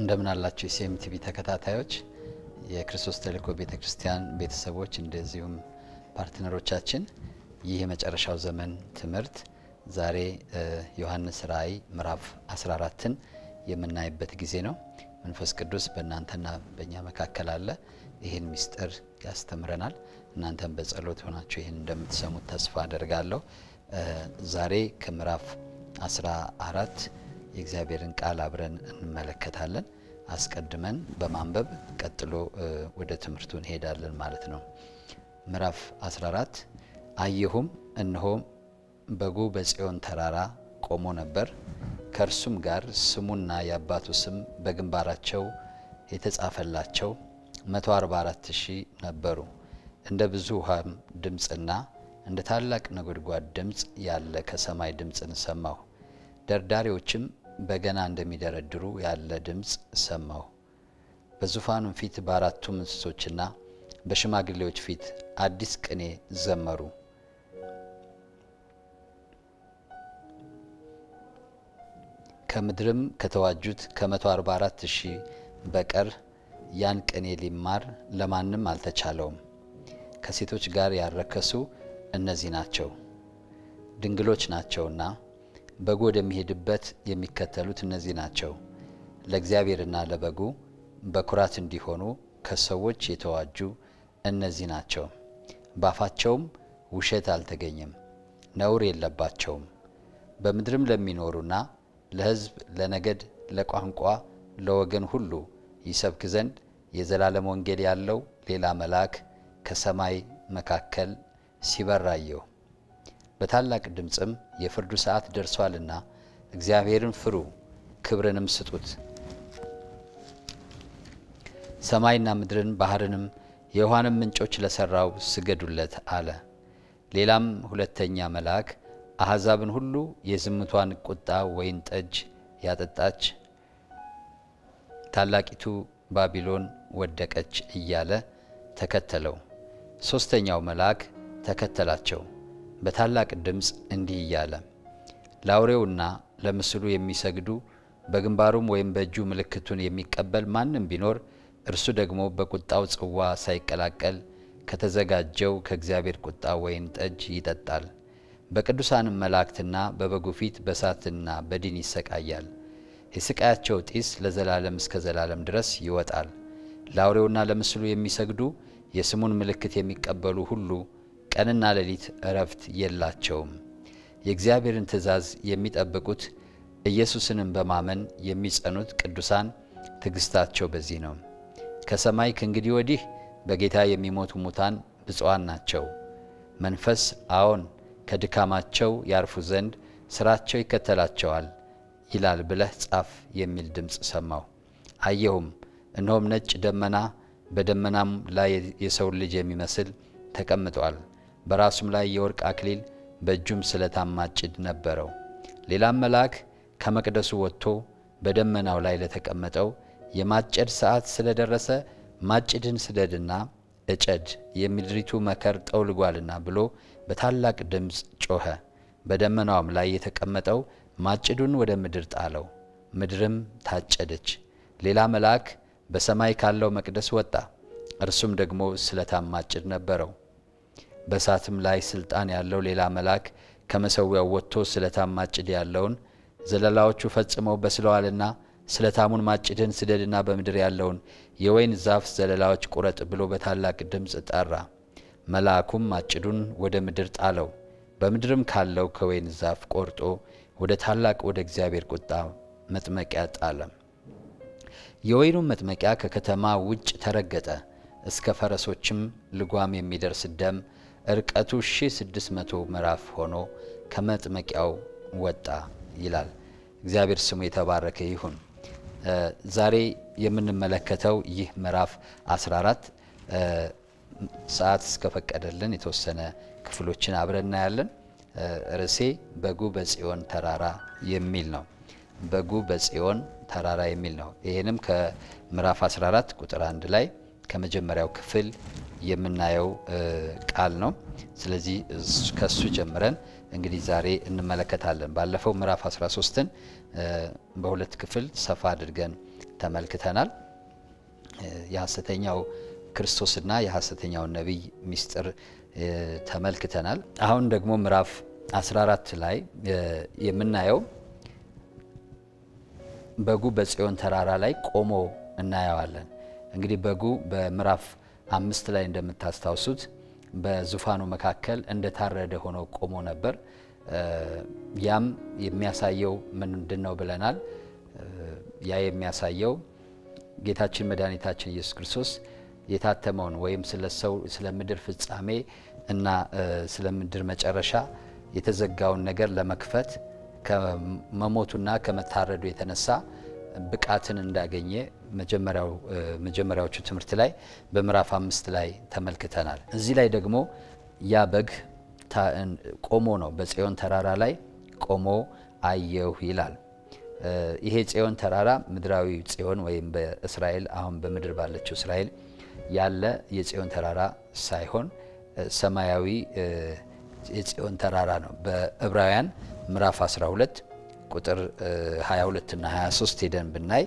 እንደምን አላችሁ የሲኤም ቲቪ ተከታታዮች የክርስቶስ ተልእኮ ቤተ ክርስቲያን ቤተሰቦች እንደዚሁም ፓርትነሮቻችን ይህ የመጨረሻው ዘመን ትምህርት ዛሬ ዮሐንስ ራእይ ምዕራፍ 14ን የምናይበት ጊዜ ነው። መንፈስ ቅዱስ በእናንተና በእኛ መካከል አለ። ይህን ምስጢር ያስተምረናል። እናንተም በጸሎት ሆናችሁ ይህን እንደምትሰሙት ተስፋ አደርጋለሁ። ዛሬ ከምዕራፍ 14 የእግዚአብሔርን ቃል አብረን እንመለከታለን። አስቀድመን በማንበብ ቀጥሎ ወደ ትምህርቱ እንሄዳለን ማለት ነው። ምዕራፍ 14 አየሁም፣ እነሆም በጉ በጽዮን ተራራ ቆሞ ነበር፣ ከእርሱም ጋር ስሙና የአባቱ ስም በግንባራቸው የተጻፈላቸው 144 ሺህ ነበሩ። እንደ ብዙ ውሃም ድምፅና እንደ ታላቅ ነጎድጓድ ድምፅ ያለ ከሰማይ ድምፅን ሰማሁ። ደርዳሪዎችም በገና እንደሚደረድሩ ያለ ድምፅ ሰማሁ። በዙፋኑም ፊት በአራቱም እንስሶችና በሽማግሌዎች ፊት አዲስ ቅኔ ዘመሩ። ከምድርም ከተዋጁት ከ144 ሺህ በቀር ያን ቅኔ ሊማር ለማንም አልተቻለውም። ከሴቶች ጋር ያረከሱ እነዚህ ናቸው፣ ድንግሎች ናቸውና በጉ ወደሚሄድበት የሚከተሉት እነዚህ ናቸው። ለእግዚአብሔርና ለበጉ በኩራት እንዲሆኑ ከሰዎች የተዋጁ እነዚህ ናቸው። ባፋቸውም ውሸት አልተገኘም፣ ነውር የለባቸውም። በምድርም ለሚኖሩና ለሕዝብ፣ ለነገድ፣ ለቋንቋ፣ ለወገን ሁሉ ይሰብክ ዘንድ የዘላለም ወንጌል ያለው ሌላ መልአክ ከሰማይ መካከል ሲበር አየሁ። በታላቅ ድምፅም የፍርዱ ሰዓት ደርሷልና እግዚአብሔርን ፍሩ፣ ክብርንም ስጡት፣ ሰማይና ምድርን ባህርንም የውሃንም ምንጮች ለሠራው ስገዱለት አለ። ሌላም ሁለተኛ መልአክ አሕዛብን ሁሉ የዝሙቷን ቁጣ ወይን ጠጅ ያጠጣች ታላቂቱ ባቢሎን ወደቀች እያለ ተከተለው። ሦስተኛው መልአክ ተከተላቸው በታላቅ ድምፅ እንዲህ እያለ ለአውሬውና ለምስሉ የሚሰግዱ በግንባሩም ወይም በእጁ ምልክቱን የሚቀበል ማንም ቢኖር እርሱ ደግሞ በቁጣው ጽዋ ሳይቀላቀል ከተዘጋጀው ከእግዚአብሔር ቁጣ ወይን ጠጅ ይጠጣል። በቅዱሳንም መላእክትና በበጉ ፊት በእሳትና በዲን ይሰቃያል። የስቃያቸው ጢስ ለዘላለም እስከ ዘላለም ድረስ ይወጣል። ለአውሬውና ለምስሉ የሚሰግዱ የስሙን ምልክት የሚቀበሉ ሁሉ ቀንና ሌሊት እረፍት የላቸውም። የእግዚአብሔርን ትእዛዝ የሚጠብቁት ኢየሱስንም በማመን የሚጸኑት ቅዱሳን ትዕግስታቸው በዚህ ነው። ከሰማይ ከእንግዲህ ወዲህ በጌታ የሚሞቱ ሙታን ብፁዓን ናቸው። መንፈስ አዎን ከድካማቸው ያርፉ ዘንድ ስራቸው ይከተላቸዋል ይላል ብለህ ጻፍ የሚል ድምፅ ሰማሁ። አየሁም፣ እነሆም ነጭ ደመና፣ በደመናም ላይ የሰውን ልጅ የሚመስል ተቀምጧል። በራሱም ላይ የወርቅ አክሊል በእጁም ስለታም ማጭድ ነበረው። ሌላም መልአክ ከመቅደሱ ወጥቶ በደመናው ላይ ለተቀመጠው የማጨድ ሰዓት ስለደረሰ ማጭድን ስደድና እጨድ የምድሪቱ መከር ጠውልጓልና ብሎ በታላቅ ድምፅ ጮኸ። በደመናውም ላይ የተቀመጠው ማጭዱን ወደ ምድር ጣለው፣ ምድርም ታጨደች። ሌላ መልአክ በሰማይ ካለው መቅደስ ወጣ፣ እርሱም ደግሞ ስለታም ማጭድ ነበረው። በእሳትም ላይ ስልጣን ያለው ሌላ መልአክ ከመሰዊያው ወጥቶ ስለታም ማጭድ ያለውን ዘለላዎቹ ፈጽመው በስለዋልና ስለታሙን ማጭድን ስደድና በምድር ያለውን የወይን ዛፍ ዘለላዎች ቁረጥ ብሎ በታላቅ ድምፅ ጠራ። መልአኩም ማጭዱን ወደ ምድር ጣለው፣ በምድርም ካለው ከወይን ዛፍ ቆርጦ ወደ ታላቅ ወደ እግዚአብሔር ቁጣ መጥመቂያ ጣለ። የወይኑም መጥመቂያ ከከተማ ውጭ ተረገጠ፣ እስከ ፈረሶችም ልጓም የሚደርስ ደም እርቀቱ 1600 ምዕራፍ ሆኖ ከመጥመቂያው ወጣ ይላል። እግዚአብሔር ስሙ የተባረከ ይሁን። ዛሬ የምንመለከተው ይህ ምዕራፍ 14 ሰዓት እስከፈቀደልን የተወሰነ ክፍሎችን አብረን እናያለን። ርዕሴ በጉ በጽዮን ተራራ የሚል ነው። በጉ በጽዮን ተራራ የሚል ነው። ይህንም ከምዕራፍ 14 ቁጥር አንድ ላይ ከመጀመሪያው ክፍል የምናየው ቃል ነው። ስለዚህ ከሱ ጀምረን እንግዲህ ዛሬ እንመለከታለን። ባለፈው ምዕራፍ 13ን በሁለት ክፍል ሰፋ አድርገን ተመልክተናል። የሐሰተኛው ክርስቶስና የሐሰተኛውን ነቢይ ምስጢር ተመልክተናል። አሁን ደግሞ ምዕራፍ 14 ላይ የምናየው በጉ በጽዮን ተራራ ላይ ቆሞ እናየዋለን። እንግዲህ በጉ በምዕራፍ አምስት ላይ እንደምታስታውሱት በዙፋኑ መካከል እንደታረደ ሆኖ ቆሞ ነበር። ያም የሚያሳየው ምንድን ነው ብለናል? ያ የሚያሳየው ጌታችን መድኃኒታችን ኢየሱስ ክርስቶስ የታተመውን ወይም ስለ ሰው ስለ ምድር ፍጻሜ እና ስለ ምድር መጨረሻ የተዘጋውን ነገር ለመክፈት ከመሞቱና ከመታረዱ የተነሳ ብቃትን እንዳገኘ መጀመሪያዎቹ ትምህርት ላይ በምዕራፍ አምስት ላይ ተመልክተናል። እዚህ ላይ ደግሞ ያ በግ ቆሞ ነው በጽዮን ተራራ ላይ ቆሞ አየሁ ይላል። ይሄ ጽዮን ተራራ ምድራዊ ጽዮን ወይም በእስራኤል አሁን በምድር ባለችው እስራኤል ያለ የጽዮን ተራራ ሳይሆን ሰማያዊ የጽዮን ተራራ ነው። በዕብራውያን ምዕራፍ 12 ቁጥር 22 እና 23 ሄደን ብናይ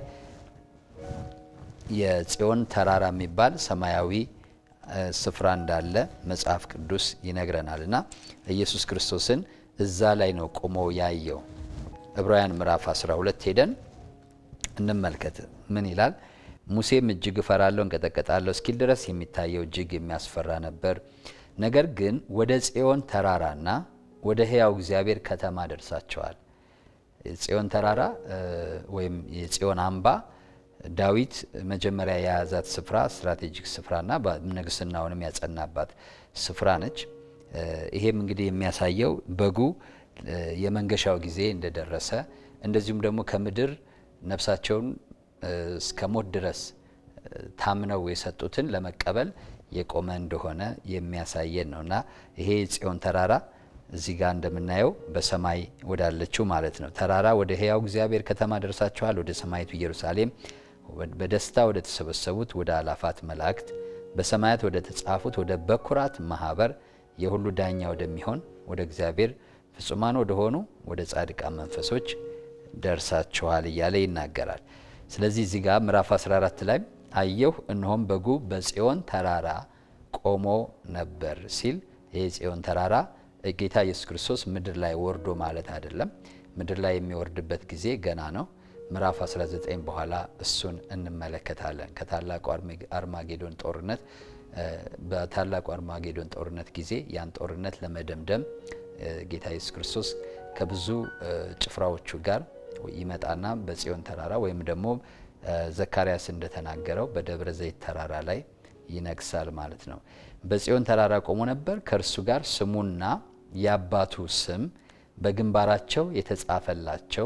የጽዮን ተራራ የሚባል ሰማያዊ ስፍራ እንዳለ መጽሐፍ ቅዱስ ይነግረናል እና ኢየሱስ ክርስቶስን እዛ ላይ ነው ቆሞ ያየው። ዕብራውያን ምዕራፍ 12 ሄደን እንመልከት። ምን ይላል? ሙሴም እጅግ እፈራለሁ እንቀጠቀጣለሁ እስኪል ድረስ የሚታየው እጅግ የሚያስፈራ ነበር። ነገር ግን ወደ ጽዮን ተራራና ወደ ሕያው እግዚአብሔር ከተማ ደርሳቸዋል። የጽዮን ተራራ ወይም የጽዮን አምባ ዳዊት መጀመሪያ የያዛት ስፍራ ስትራቴጂክ ስፍራና ንግስናውንም ያጸናባት ስፍራ ነች። ይሄም እንግዲህ የሚያሳየው በጉ የመንገሻው ጊዜ እንደደረሰ እንደዚሁም ደግሞ ከምድር ነፍሳቸውን እስከ ሞት ድረስ ታምነው የሰጡትን ለመቀበል የቆመ እንደሆነ የሚያሳየን ነው እና ይሄ የጽዮን ተራራ እዚህ ጋር እንደምናየው በሰማይ ወዳለችው ማለት ነው ተራራ ወደ ሕያው እግዚአብሔር ከተማ ደርሳችኋል፣ ወደ ሰማይቱ ኢየሩሳሌም በደስታ ወደ ተሰበሰቡት ወደ አላፋት መላእክት በሰማያት ወደ ተጻፉት ወደ በኩራት ማህበር የሁሉ ዳኛ ወደሚሆን ወደ እግዚአብሔር ፍጹማን ወደሆኑ ወደ ጻድቃን መንፈሶች ደርሳችኋል እያለ ይናገራል። ስለዚህ እዚህ ጋር ምዕራፍ 14 ላይ አየሁ እነሆም በጉ በጽዮን ተራራ ቆሞ ነበር ሲል ይህ ጽዮን ተራራ ጌታ ኢየሱስ ክርስቶስ ምድር ላይ ወርዶ ማለት አይደለም። ምድር ላይ የሚወርድበት ጊዜ ገና ነው። ምዕራፍ 19 በኋላ እሱን እንመለከታለን። ከታላቁ አርማጌዶን ጦርነት በታላቁ አርማጌዶን ጦርነት ጊዜ ያን ጦርነት ለመደምደም ጌታ ኢየሱስ ክርስቶስ ከብዙ ጭፍራዎቹ ጋር ይመጣና በጽዮን ተራራ ወይም ደግሞ ዘካርያስ እንደተናገረው በደብረ ዘይት ተራራ ላይ ይነግሳል ማለት ነው። በጽዮን ተራራ ቆሞ ነበር። ከእርሱ ጋር ስሙና የአባቱ ስም በግንባራቸው የተጻፈላቸው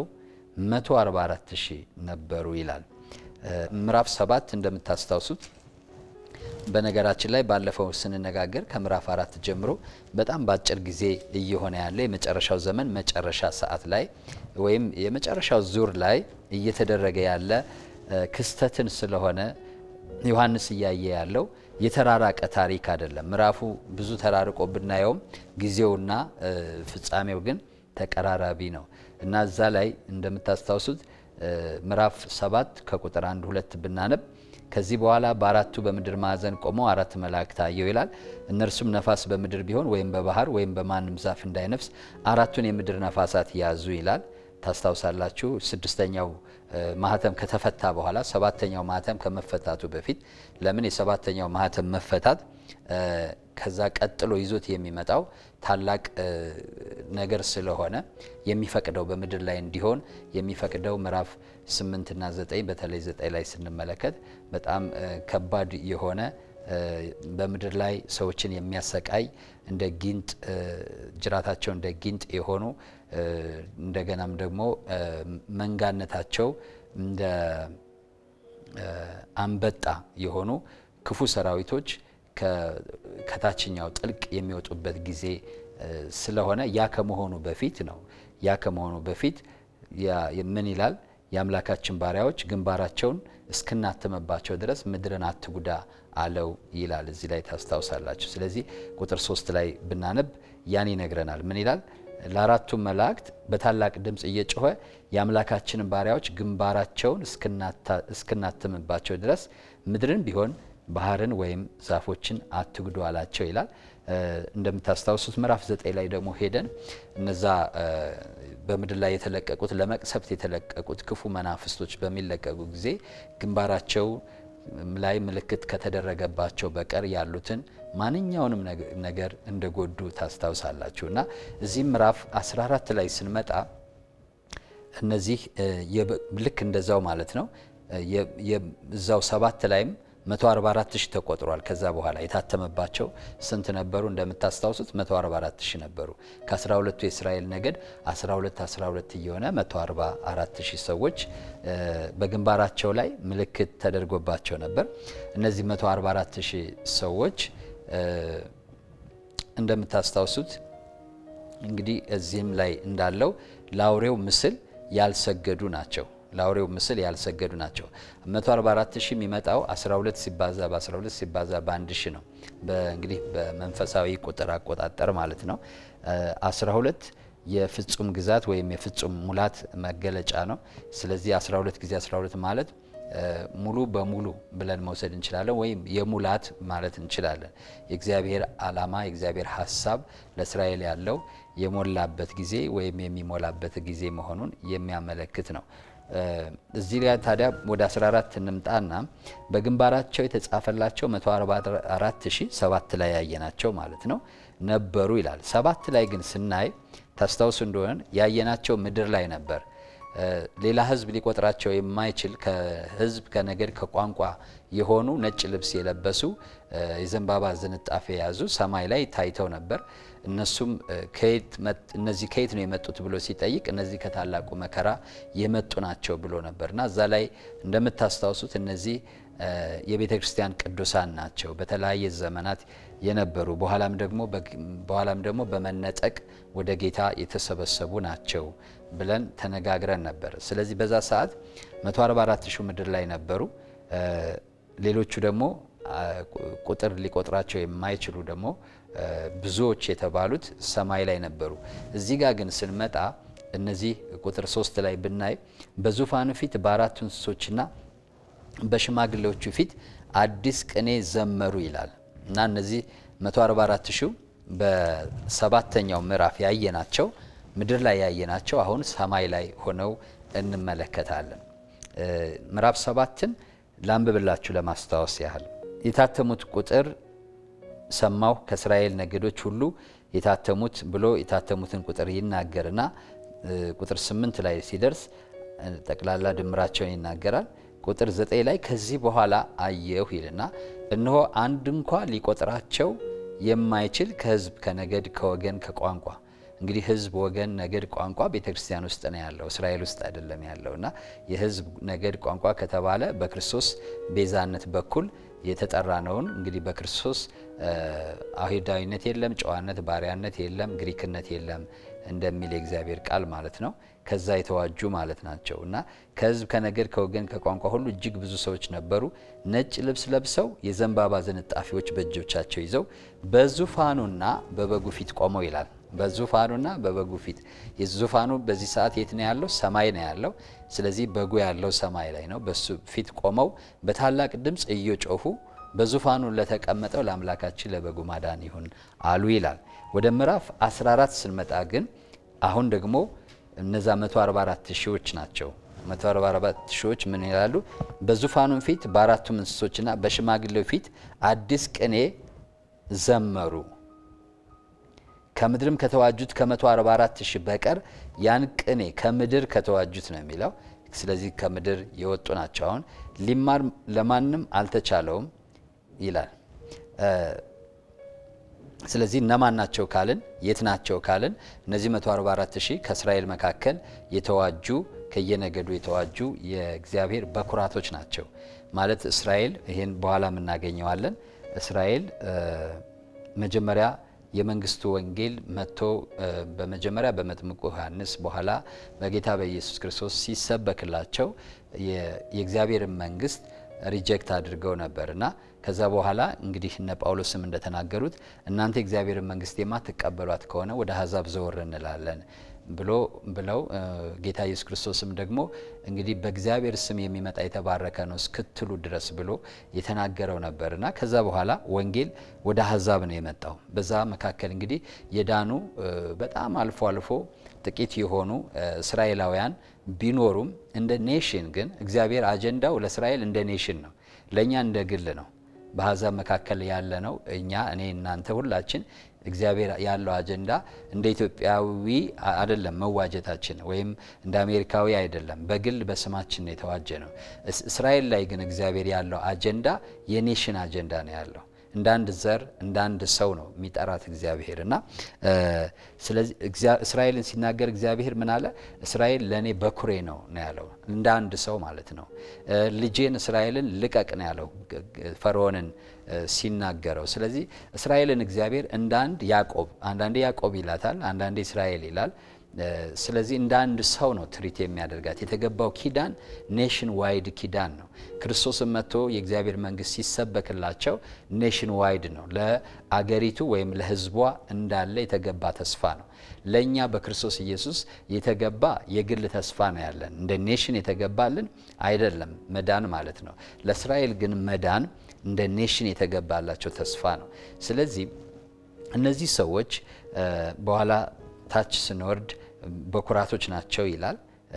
144 ሺህ ነበሩ ይላል። ምዕራፍ ሰባት እንደምታስታውሱት በነገራችን ላይ ባለፈው ስንነጋገር ከምዕራፍ አራት ጀምሮ በጣም በአጭር ጊዜ እየሆነ ያለ የመጨረሻው ዘመን መጨረሻ ሰዓት ላይ ወይም የመጨረሻው ዙር ላይ እየተደረገ ያለ ክስተትን ስለሆነ ዮሐንስ እያየ ያለው የተራራቀ ታሪክ አይደለም። ምዕራፉ ብዙ ተራርቆ ብናየውም ጊዜውና ፍጻሜው ግን ተቀራራቢ ነው እና እዛ ላይ እንደምታስታውሱት ምዕራፍ ሰባት ከቁጥር አንድ ሁለት ብናነብ ከዚህ በኋላ በአራቱ በምድር ማዕዘን ቆመው አራት መላእክት አየሁ ይላል። እነርሱም ነፋስ በምድር ቢሆን ወይም በባህር ወይም በማንም ዛፍ እንዳይነፍስ አራቱን የምድር ነፋሳት ያዙ ይላል። ታስታውሳላችሁ። ስድስተኛው ማህተም ከተፈታ በኋላ ሰባተኛው ማህተም ከመፈታቱ በፊት ለምን የሰባተኛው ማህተም መፈታት ከዛ ቀጥሎ ይዞት የሚመጣው ታላቅ ነገር ስለሆነ የሚፈቅደው በምድር ላይ እንዲሆን የሚፈቅደው ምዕራፍ ስምንትና ዘጠኝ በተለይ ዘጠኝ ላይ ስንመለከት በጣም ከባድ የሆነ በምድር ላይ ሰዎችን የሚያሰቃይ እንደ ጊንጥ ጅራታቸው እንደ ጊንጥ የሆኑ እንደገናም ደግሞ መንጋነታቸው እንደ አንበጣ የሆኑ ክፉ ሰራዊቶች ከታችኛው ጥልቅ የሚወጡበት ጊዜ ስለሆነ ያ ከመሆኑ በፊት ነው። ያ ከመሆኑ በፊት ምን ይላል? የአምላካችን ባሪያዎች ግንባራቸውን እስክናትምባቸው ድረስ ምድርን አትጉዳ አለው ይላል። እዚህ ላይ ታስታውሳላችሁ። ስለዚህ ቁጥር ሶስት ላይ ብናነብ ያን ይነግረናል። ምን ይላል? ለአራቱም መላእክት በታላቅ ድምፅ እየጮኸ የአምላካችንን ባሪያዎች ግንባራቸውን እስክናትምባቸው ድረስ ምድርን ቢሆን ባህርን ወይም ዛፎችን አትጉዱ አላቸው ይላል። እንደምታስታውሱት ምዕራፍ ዘጠኝ ላይ ደግሞ ሄደን እነዛ በምድር ላይ የተለቀቁት ለመቅሰፍት የተለቀቁት ክፉ መናፍስቶች በሚለቀቁ ጊዜ ግንባራቸው ላይ ምልክት ከተደረገባቸው በቀር ያሉትን ማንኛውንም ነገር እንደጎዱ ታስታውሳላችሁ። እና እዚህ ምዕራፍ 14 ላይ ስንመጣ እነዚህ ልክ እንደዛው ማለት ነው። እዛው ሰባት ላይም 144 ሺህ ተቆጥሯል። ከዛ በኋላ የታተመባቸው ስንት ነበሩ? እንደምታስታውሱት 144 ሺህ ነበሩ። ከ12ቱ የእስራኤል ነገድ 12 12 እየሆነ 144 ሺህ ሰዎች በግንባራቸው ላይ ምልክት ተደርጎባቸው ነበር። እነዚህ 144 ሺህ ሰዎች እንደምታስታውሱት እንግዲህ እዚህም ላይ እንዳለው ለአውሬው ምስል ያልሰገዱ ናቸው። ለአውሬው ምስል ያልሰገዱ ናቸው። 144 ሺህ የሚመጣው 12 ሲባዛ በ12 ሲባዛ በአንድ ሺህ ነው። እንግዲህ በመንፈሳዊ ቁጥር አቆጣጠር ማለት ነው። 12 የፍጹም ግዛት ወይም የፍጹም ሙላት መገለጫ ነው። ስለዚህ 12 ጊዜ 12 ማለት ሙሉ በሙሉ ብለን መውሰድ እንችላለን፣ ወይም የሙላት ማለት እንችላለን። የእግዚአብሔር ዓላማ የእግዚአብሔር ሀሳብ ለእስራኤል ያለው የሞላበት ጊዜ ወይም የሚሞላበት ጊዜ መሆኑን የሚያመለክት ነው። እዚህ ላይ ታዲያ ወደ 14 እንምጣና በግንባራቸው የተጻፈላቸው 144 ሺህ ሰባት ላይ ያየናቸው ማለት ነው ነበሩ ይላል። ሰባት ላይ ግን ስናይ ታስታውሱ እንደሆነ ያየናቸው ምድር ላይ ነበር። ሌላ ሕዝብ ሊቆጥራቸው የማይችል ከሕዝብ ከነገድ ከቋንቋ የሆኑ ነጭ ልብስ የለበሱ የዘንባባ ዝንጣፌ የያዙ ሰማይ ላይ ታይተው ነበር። እነሱም እነዚህ ከየት ነው የመጡት ብሎ ሲጠይቅ እነዚህ ከታላቁ መከራ የመጡ ናቸው ብሎ ነበርና እዛ ላይ እንደምታስታውሱት እነዚህ የቤተ ክርስቲያን ቅዱሳን ናቸው በተለያየ ዘመናት የነበሩ በኋላም ደግሞ በኋላም ደግሞ በመነጠቅ ወደ ጌታ የተሰበሰቡ ናቸው ብለን ተነጋግረን ነበር። ስለዚህ በዛ ሰዓት 144 ሺህ ምድር ላይ ነበሩ። ሌሎቹ ደግሞ ቁጥር ሊቆጥራቸው የማይችሉ ደግሞ ብዙዎች የተባሉት ሰማይ ላይ ነበሩ። እዚህ ጋር ግን ስንመጣ እነዚህ ቁጥር ሶስት ላይ ብናይ በዙፋኑ ፊት በአራቱ እንስሶችና በሽማግሌዎቹ ፊት አዲስ ቅኔ ዘመሩ ይላል እና እነዚህ 144 ሺው በሰባተኛው ምዕራፍ ያየናቸው ምድር ላይ ያየናቸው አሁን ሰማይ ላይ ሆነው እንመለከታለን። ምዕራፍ ሰባትን ላንብብላችሁ ለማስታወስ ያህል የታተሙት ቁጥር ሰማሁ ከእስራኤል ነገዶች ሁሉ የታተሙት ብሎ የታተሙትን ቁጥር ይናገርና ቁጥር ስምንት ላይ ሲደርስ ጠቅላላ ድምራቸውን ይናገራል። ቁጥር ዘጠኝ ላይ ከዚህ በኋላ አየሁ ይልና እነሆ አንድ እንኳ ሊቆጥራቸው የማይችል ከሕዝብ ከነገድ ከወገን ከቋንቋ እንግዲህ ሕዝብ ወገን ነገድ ቋንቋ ቤተ ክርስቲያን ውስጥ ነው ያለው፣ እስራኤል ውስጥ አይደለም ያለው እና የሕዝብ ነገድ ቋንቋ ከተባለ በክርስቶስ ቤዛነት በኩል የተጠራ ነውን። እንግዲህ በክርስቶስ አይሁዳዊነት የለም፣ ጨዋነት፣ ባሪያነት የለም፣ ግሪክነት የለም እንደሚል የእግዚአብሔር ቃል ማለት ነው። ከዛ የተዋጁ ማለት ናቸው እና ከሕዝብ ከነገድ ከወገን ከቋንቋ ሁሉ እጅግ ብዙ ሰዎች ነበሩ። ነጭ ልብስ ለብሰው የዘንባባ ዝንጣፊዎች በእጆቻቸው ይዘው በዙፋኑና በበጉ ፊት ቆመው ይላል። በዙፋኑና በበጉ ፊት የዙፋኑ በዚህ ሰዓት የት ነው ያለው? ሰማይ ነው ያለው። ስለዚህ በጉ ያለው ሰማይ ላይ ነው። በሱ ፊት ቆመው በታላቅ ድምፅ እየጮሁ በዙፋኑ ለተቀመጠው ለአምላካችን ለበጉ ማዳን ይሁን አሉ ይላል። ወደ ምዕራፍ 14 ስንመጣ ግን አሁን ደግሞ እነዛ 144 ሺዎች ናቸው። 144 ሺዎች ምን ይላሉ? በዙፋኑም ፊት በአራቱም እንስሶችና በሽማግሌው ፊት አዲስ ቅኔ ዘመሩ ከምድርም ከተዋጁት ከ144 ሺህ በቀር ያን ቅኔ ከምድር ከተዋጁት ነው የሚለው። ስለዚህ ከምድር የወጡ ናቸው። አሁን ሊማር ለማንም አልተቻለውም ይላል። ስለዚህ እነማን ናቸው ካልን የት ናቸው ካልን እነዚህ 144 ሺህ ከእስራኤል መካከል የተዋጁ ከየነገዱ የተዋጁ የእግዚአብሔር በኩራቶች ናቸው ማለት እስራኤል ይህን በኋላ እናገኘዋለን። እስራኤል መጀመሪያ የመንግስቱ ወንጌል መጥቶ በመጀመሪያ በመጥምቁ ዮሐንስ በኋላ በጌታ በኢየሱስ ክርስቶስ ሲሰበክላቸው የእግዚአብሔርን መንግስት ሪጀክት አድርገው ነበር እና ከዛ በኋላ እንግዲህ እነ ጳውሎስም እንደተናገሩት እናንተ የእግዚአብሔርን መንግስት የማትቀበሏት ከሆነ ወደ አሕዛብ ዘወር እንላለን ብሎ ብለው ጌታ ኢየሱስ ክርስቶስም ደግሞ እንግዲህ በእግዚአብሔር ስም የሚመጣ የተባረከ ነው እስክትሉ ድረስ ብሎ የተናገረው ነበር እና ከዛ በኋላ ወንጌል ወደ አሕዛብ ነው የመጣው። በዛ መካከል እንግዲህ የዳኑ በጣም አልፎ አልፎ ጥቂት የሆኑ እስራኤላውያን ቢኖሩም እንደ ኔሽን ግን እግዚአብሔር አጀንዳው ለእስራኤል እንደ ኔሽን ነው፣ ለእኛ እንደ ግል ነው። በአሕዛብ መካከል ያለ ነው እኛ እኔ እናንተ ሁላችን እግዚአብሔር ያለው አጀንዳ እንደ ኢትዮጵያዊ አይደለም መዋጀታችን፣ ወይም እንደ አሜሪካዊ አይደለም። በግል በስማችን ነው የተዋጀ ነው። እስራኤል ላይ ግን እግዚአብሔር ያለው አጀንዳ የኔሽን አጀንዳ ነው ያለው እንደ አንድ ዘር እንደ አንድ ሰው ነው የሚጠራት እግዚአብሔር እና ስለዚህ እስራኤልን ሲናገር እግዚአብሔር ምን አለ? እስራኤል ለእኔ በኩሬ ነው ነው ያለው እንደ አንድ ሰው ማለት ነው። ልጄን እስራኤልን ልቀቅ ነው ያለው ፈርዖንን ሲናገረው። ስለዚህ እስራኤልን እግዚአብሔር እንደ አንድ ያዕቆብ አንዳንዴ ያዕቆብ ይላታል፣ አንዳንዴ እስራኤል ይላል። ስለዚህ እንደ አንድ ሰው ነው ትሪት የሚያደርጋት። የተገባው ኪዳን ኔሽን ዋይድ ኪዳን ነው። ክርስቶስን መጥቶ የእግዚአብሔር መንግስት ሲሰበክላቸው ኔሽን ዋይድ ነው፣ ለአገሪቱ ወይም ለሕዝቧ እንዳለ የተገባ ተስፋ ነው። ለእኛ በክርስቶስ ኢየሱስ የተገባ የግል ተስፋ ነው ያለን። እንደ ኔሽን የተገባልን አይደለም መዳን ማለት ነው። ለእስራኤል ግን መዳን እንደ ኔሽን የተገባላቸው ተስፋ ነው። ስለዚህ እነዚህ ሰዎች በኋላ ታች ስንወርድ በኩራቶች ናቸው ይላል።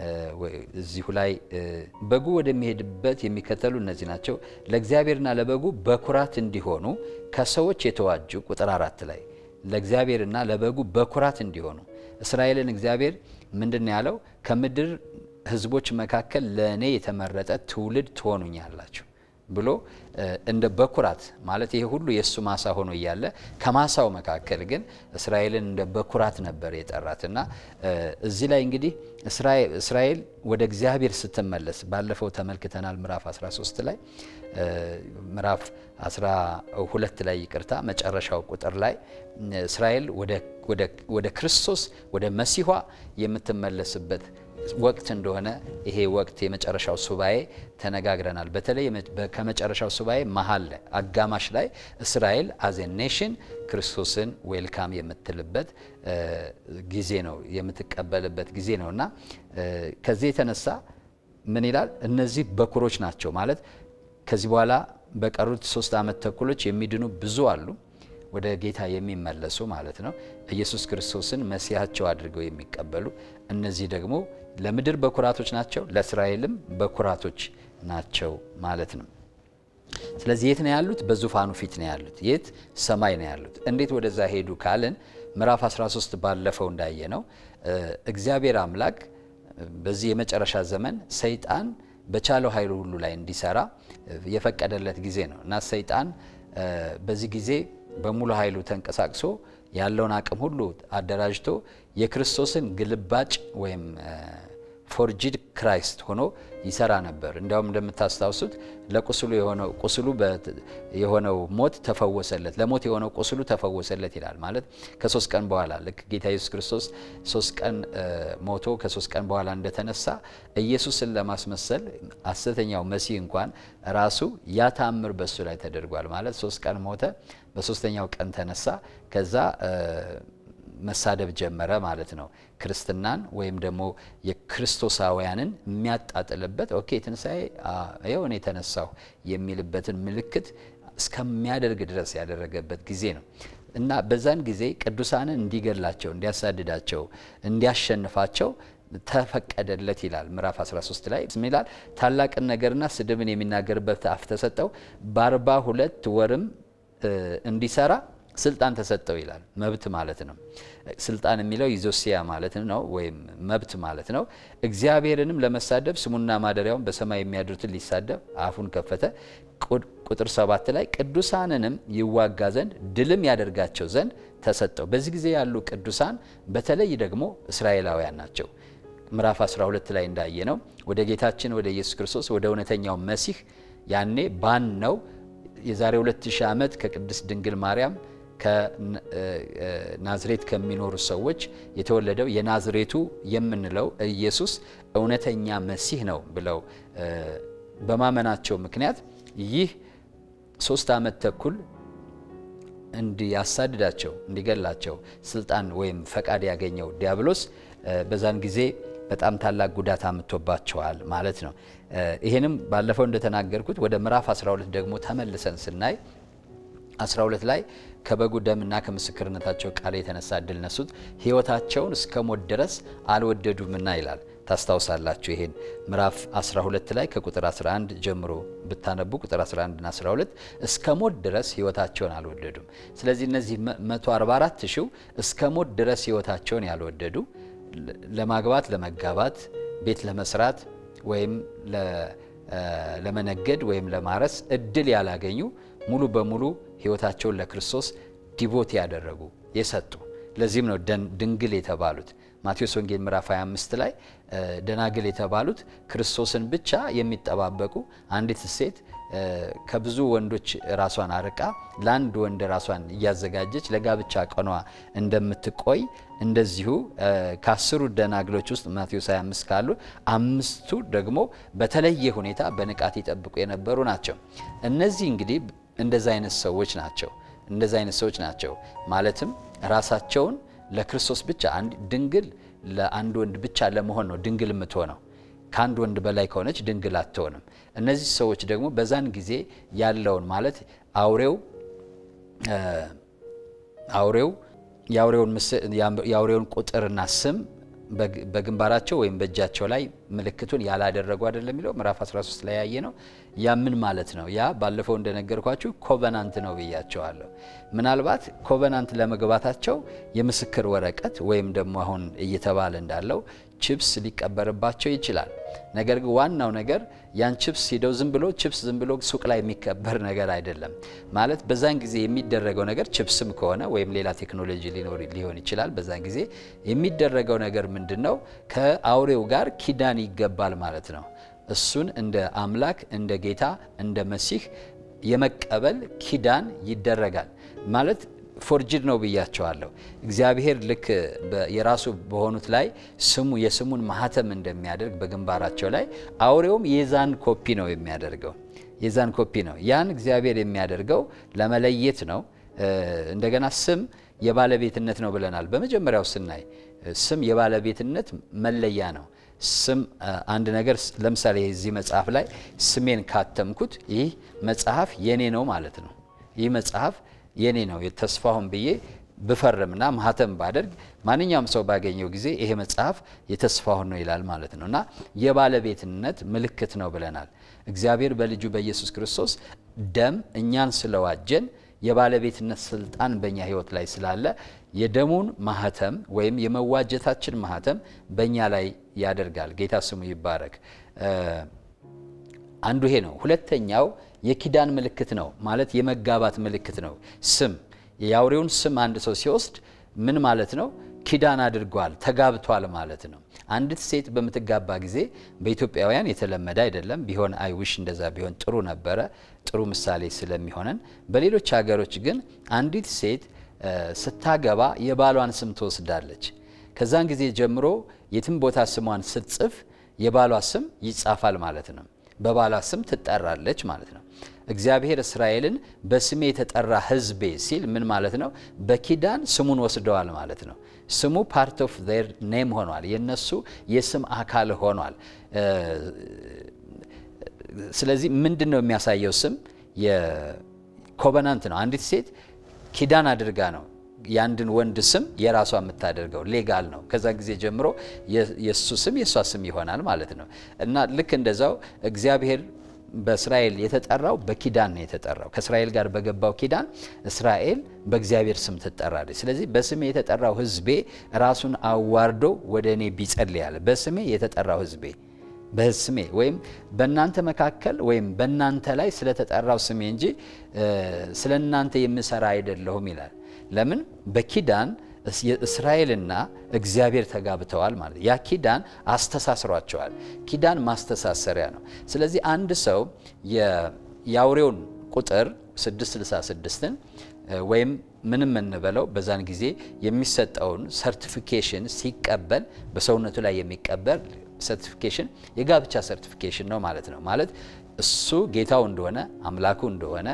እዚሁ ላይ በጉ ወደሚሄድበት የሚከተሉ እነዚህ ናቸው፣ ለእግዚአብሔርና ለበጉ በኩራት እንዲሆኑ ከሰዎች የተዋጁ ቁጥር አራት ላይ ለእግዚአብሔርና ለበጉ በኩራት እንዲሆኑ እስራኤልን እግዚአብሔር ምንድን ነው ያለው? ከምድር ሕዝቦች መካከል ለእኔ የተመረጠ ትውልድ ትሆኑኛላችሁ ብሎ እንደ በኩራት ማለት ይሄ ሁሉ የእሱ ማሳ ሆኖ እያለ ከማሳው መካከል ግን እስራኤልን እንደ በኩራት ነበር የጠራት እና እዚህ ላይ እንግዲህ እስራኤል ወደ እግዚአብሔር ስትመለስ ባለፈው ተመልክተናል። ምዕራፍ 13 ላይ ምዕራፍ 12 ላይ ይቅርታ፣ መጨረሻው ቁጥር ላይ እስራኤል ወደ ክርስቶስ ወደ መሲኋ የምትመለስበት ወቅት እንደሆነ ይሄ ወቅት የመጨረሻው ሱባኤ ተነጋግረናል። በተለይ ከመጨረሻው ሱባኤ መሀል ላይ አጋማሽ ላይ እስራኤል አዜ ኔሽን ክርስቶስን ዌልካም የምትልበት ጊዜ ነው የምትቀበልበት ጊዜ ነው እና ከዚህ የተነሳ ምን ይላል? እነዚህ በኩሮች ናቸው ማለት ከዚህ በኋላ በቀሩት ሶስት ዓመት ተኩሎች የሚድኑ ብዙ አሉ ወደ ጌታ የሚመለሱ ማለት ነው። ኢየሱስ ክርስቶስን መሲያቸው አድርገው የሚቀበሉ እነዚህ ደግሞ ለምድር በኩራቶች ናቸው፣ ለእስራኤልም በኩራቶች ናቸው ማለት ነው። ስለዚህ የት ነው ያሉት? በዙፋኑ ፊት ነው ያሉት። የት? ሰማይ ነው ያሉት። እንዴት ወደዛ ሄዱ ካልን ምዕራፍ 13 ባለፈው እንዳየ ነው እግዚአብሔር አምላክ በዚህ የመጨረሻ ዘመን ሰይጣን በቻለው ኃይሉ ሁሉ ላይ እንዲሰራ የፈቀደለት ጊዜ ነው እና ሰይጣን በዚህ ጊዜ በሙሉ ኃይሉ ተንቀሳቅሶ ያለውን አቅም ሁሉ አደራጅቶ የክርስቶስን ግልባጭ ወይም ፎርጂድ ክራይስት ሆኖ ይሰራ ነበር። እንዲያውም እንደምታስታውሱት ለቁስሉ የሆነው ቁስሉ የሆነው ሞት ተፈወሰለት፣ ለሞት የሆነው ቁስሉ ተፈወሰለት ይላል። ማለት ከሶስት ቀን በኋላ ልክ ጌታ ኢየሱስ ክርስቶስ ሶስት ቀን ሞቶ ከሶስት ቀን በኋላ እንደተነሳ ኢየሱስን ለማስመሰል ሐሰተኛው መሲህ እንኳን ራሱ ያ ተአምር በሱ ላይ ተደርጓል። ማለት ሶስት ቀን ሞተ፣ በሶስተኛው ቀን ተነሳ። ከዛ መሳደብ ጀመረ ማለት ነው። ክርስትናን ወይም ደግሞ የክርስቶሳውያንን የሚያጣጥልበት ኦኬ ትንሣኤ ይኸው እኔ የተነሳሁ የሚልበትን ምልክት እስከሚያደርግ ድረስ ያደረገበት ጊዜ ነው እና በዛን ጊዜ ቅዱሳንን እንዲገላቸው፣ እንዲያሳድዳቸው፣ እንዲያሸንፋቸው ተፈቀደለት ይላል። ምዕራፍ 13 ላይ ምን ይላል? ታላቅን ነገርና ስድብን የሚናገርበት አፍ ተሰጠው፣ በአርባ ሁለት ወርም እንዲሰራ ስልጣን ተሰጠው ይላል። መብት ማለት ነው። ስልጣን የሚለው ይዞሲያ ማለት ነው፣ ወይም መብት ማለት ነው። እግዚአብሔርንም ለመሳደብ ስሙና ማደሪያውን በሰማይ የሚያድሩትን ሊሳደብ አፉን ከፈተ። ቁጥር ሰባት ላይ ቅዱሳንንም ይዋጋ ዘንድ ድልም ያደርጋቸው ዘንድ ተሰጠው። በዚህ ጊዜ ያሉ ቅዱሳን በተለይ ደግሞ እስራኤላውያን ናቸው። ምዕራፍ 12 ላይ እንዳየ ነው ወደ ጌታችን ወደ ኢየሱስ ክርስቶስ ወደ እውነተኛው መሲህ ያኔ ባን ነው የዛሬ 2000 ዓመት ከቅድስት ድንግል ማርያም ከናዝሬት ከሚኖሩ ሰዎች የተወለደው የናዝሬቱ የምንለው ኢየሱስ እውነተኛ መሲህ ነው ብለው በማመናቸው ምክንያት ይህ ሶስት ዓመት ተኩል እንዲያሳድዳቸው እንዲገላቸው ስልጣን ወይም ፈቃድ ያገኘው ዲያብሎስ በዛን ጊዜ በጣም ታላቅ ጉዳት አምጥቶባቸዋል ማለት ነው። ይሄንም ባለፈው እንደተናገርኩት ወደ ምዕራፍ 12 ደግሞ ተመልሰን ስናይ 12 ላይ ከበጉ ደምና ከምስክርነታቸው ቃል የተነሳ እድል ነሱት፣ ሕይወታቸውን እስከ ሞት ድረስ አልወደዱምና ይላል። ታስታውሳላችሁ። ይሄን ምዕራፍ 12 ላይ ከቁጥር 11 ጀምሮ ብታነቡ ቁጥር 11 እና 12 እስከ ሞት ድረስ ሕይወታቸውን አልወደዱም። ስለዚህ እነዚህ 144 ሺው እስከ ሞት ድረስ ሕይወታቸውን ያልወደዱ ለማግባት፣ ለመጋባት፣ ቤት ለመስራት ወይም ለመነገድ ወይም ለማረስ እድል ያላገኙ ሙሉ በሙሉ ሕይወታቸውን ለክርስቶስ ዲቮት ያደረጉ የሰጡ ለዚህም ነው ድንግል የተባሉት። ማቴዎስ ወንጌል ምዕራፍ 25 ላይ ደናግል የተባሉት ክርስቶስን ብቻ የሚጠባበቁ አንዲት ሴት ከብዙ ወንዶች ራሷን አርቃ ለአንድ ወንድ ራሷን እያዘጋጀች ለጋብቻ ቀኗ እንደምትቆይ እንደዚሁ ከአስሩ ደናግሎች ውስጥ ማቴዎስ 25 ካሉ አምስቱ ደግሞ በተለየ ሁኔታ በንቃት ይጠብቁ የነበሩ ናቸው። እነዚህ እንግዲህ እንደዚ አይነት ሰዎች ናቸው። እንደዚ አይነት ሰዎች ናቸው ማለትም ራሳቸውን ለክርስቶስ ብቻ ድንግል ለአንድ ወንድ ብቻ ለመሆን ነው ድንግል የምትሆነው። ከአንድ ወንድ በላይ ከሆነች ድንግል አትሆንም። እነዚህ ሰዎች ደግሞ በዛን ጊዜ ያለውን ማለት አውሬው አውሬው የአውሬውን ቁጥርና ስም በግንባራቸው ወይም በእጃቸው ላይ ምልክቱን ያላደረጉ አይደለም የሚለው ምዕራፍ 13 ላይ ያየ ነው። ያ ምን ማለት ነው? ያ ባለፈው እንደነገርኳችሁ ኮቨናንት ነው ብያቸዋለሁ። ምናልባት ኮቨናንት ለመግባታቸው የምስክር ወረቀት ወይም ደግሞ አሁን እየተባለ እንዳለው ችፕስ ሊቀበርባቸው ይችላል። ነገር ግን ዋናው ነገር ያን ችፕስ ሂደው ዝም ብሎ ችፕስ ዝም ብሎ ሱቅ ላይ የሚከበር ነገር አይደለም። ማለት በዛን ጊዜ የሚደረገው ነገር ችፕስም ከሆነ ወይም ሌላ ቴክኖሎጂ ሊኖር ሊሆን ይችላል። በዛን ጊዜ የሚደረገው ነገር ምንድን ነው? ከአውሬው ጋር ኪዳን ይገባል ማለት ነው። እሱን እንደ አምላክ እንደ ጌታ እንደ መሲህ የመቀበል ኪዳን ይደረጋል ማለት ፎርጅድ ነው ብያቸዋለሁ። እግዚአብሔር ልክ የራሱ በሆኑት ላይ ስሙ የስሙን ማህተም እንደሚያደርግ በግንባራቸው ላይ አውሬውም የዛን ኮፒ ነው የሚያደርገው። የዛን ኮፒ ነው ያን እግዚአብሔር የሚያደርገው ለመለየት ነው። እንደገና ስም የባለቤትነት ነው ብለናል። በመጀመሪያው ስናይ ስም የባለቤትነት መለያ ነው። ስም አንድ ነገር ለምሳሌ የዚህ መጽሐፍ ላይ ስሜን ካተምኩት ይህ መጽሐፍ የኔ ነው ማለት ነው። ይህ መጽሐፍ የኔ ነው ተስፋሁን ብዬ ብፈርምና ማህተም ባደርግ ማንኛውም ሰው ባገኘው ጊዜ ይሄ መጽሐፍ የተስፋሁን ነው ይላል ማለት ነው እና የባለቤትነት ምልክት ነው ብለናል። እግዚአብሔር በልጁ በኢየሱስ ክርስቶስ ደም እኛን ስለዋጀን የባለቤትነት ስልጣን በእኛ ሕይወት ላይ ስላለ የደሙን ማህተም ወይም የመዋጀታችን ማህተም በእኛ ላይ ያደርጋል። ጌታ ስሙ ይባረክ። አንዱ ይሄ ነው። ሁለተኛው የኪዳን ምልክት ነው ማለት የመጋባት ምልክት ነው። ስም የአውሬውን ስም አንድ ሰው ሲወስድ ምን ማለት ነው? ኪዳን አድርጓል፣ ተጋብቷል ማለት ነው። አንዲት ሴት በምትጋባ ጊዜ በኢትዮጵያውያን የተለመደ አይደለም። ቢሆን አይውሽ እንደዛ ቢሆን ጥሩ ነበረ፣ ጥሩ ምሳሌ ስለሚሆነን። በሌሎች ሀገሮች ግን አንዲት ሴት ስታገባ የባሏን ስም ትወስዳለች። ከዛን ጊዜ ጀምሮ የትም ቦታ ስሟን ስትጽፍ የባሏ ስም ይጻፋል ማለት ነው። በባሏ ስም ትጠራለች ማለት ነው። እግዚአብሔር እስራኤልን በስሜ የተጠራ ሕዝቤ ሲል ምን ማለት ነው? በኪዳን ስሙን ወስደዋል ማለት ነው። ስሙ ፓርት ኦፍ ዜር ኔም ሆኗል። የነሱ የስም አካል ሆኗል። ስለዚህ ምንድን ነው የሚያሳየው? ስም የኮቨናንት ነው። አንዲት ሴት ኪዳን አድርጋ ነው የአንድን ወንድ ስም የራሷ የምታደርገው ሌጋል ነው። ከዛ ጊዜ ጀምሮ የእሱ ስም የእሷ ስም ይሆናል ማለት ነው እና ልክ እንደዛው እግዚአብሔር በእስራኤል የተጠራው በኪዳን ነው የተጠራው። ከእስራኤል ጋር በገባው ኪዳን እስራኤል በእግዚአብሔር ስም ትጠራለች። ስለዚህ በስሜ የተጠራው ሕዝቤ ራሱን አዋርዶ ወደ እኔ ቢጸልያል። በስሜ የተጠራው ሕዝቤ በስሜ ወይም በእናንተ መካከል ወይም በእናንተ ላይ ስለተጠራው ስሜ እንጂ ስለ እናንተ የምሰራ አይደለሁም ይላል። ለምን በኪዳን እስራኤልና እግዚአብሔር ተጋብተዋል ማለት ያ ኪዳን አስተሳስሯቸዋል። ኪዳን ማስተሳሰሪያ ነው። ስለዚህ አንድ ሰው የአውሬውን ቁጥር 666ን ወይም ምንም እንበለው በዛን ጊዜ የሚሰጠውን ሰርቲፊኬሽን ሲቀበል በሰውነቱ ላይ የሚቀበል ሰርቲፊኬሽን የጋብቻ ሰርቲፊኬሽን ነው ማለት ነው። ማለት እሱ ጌታው እንደሆነ አምላኩ እንደሆነ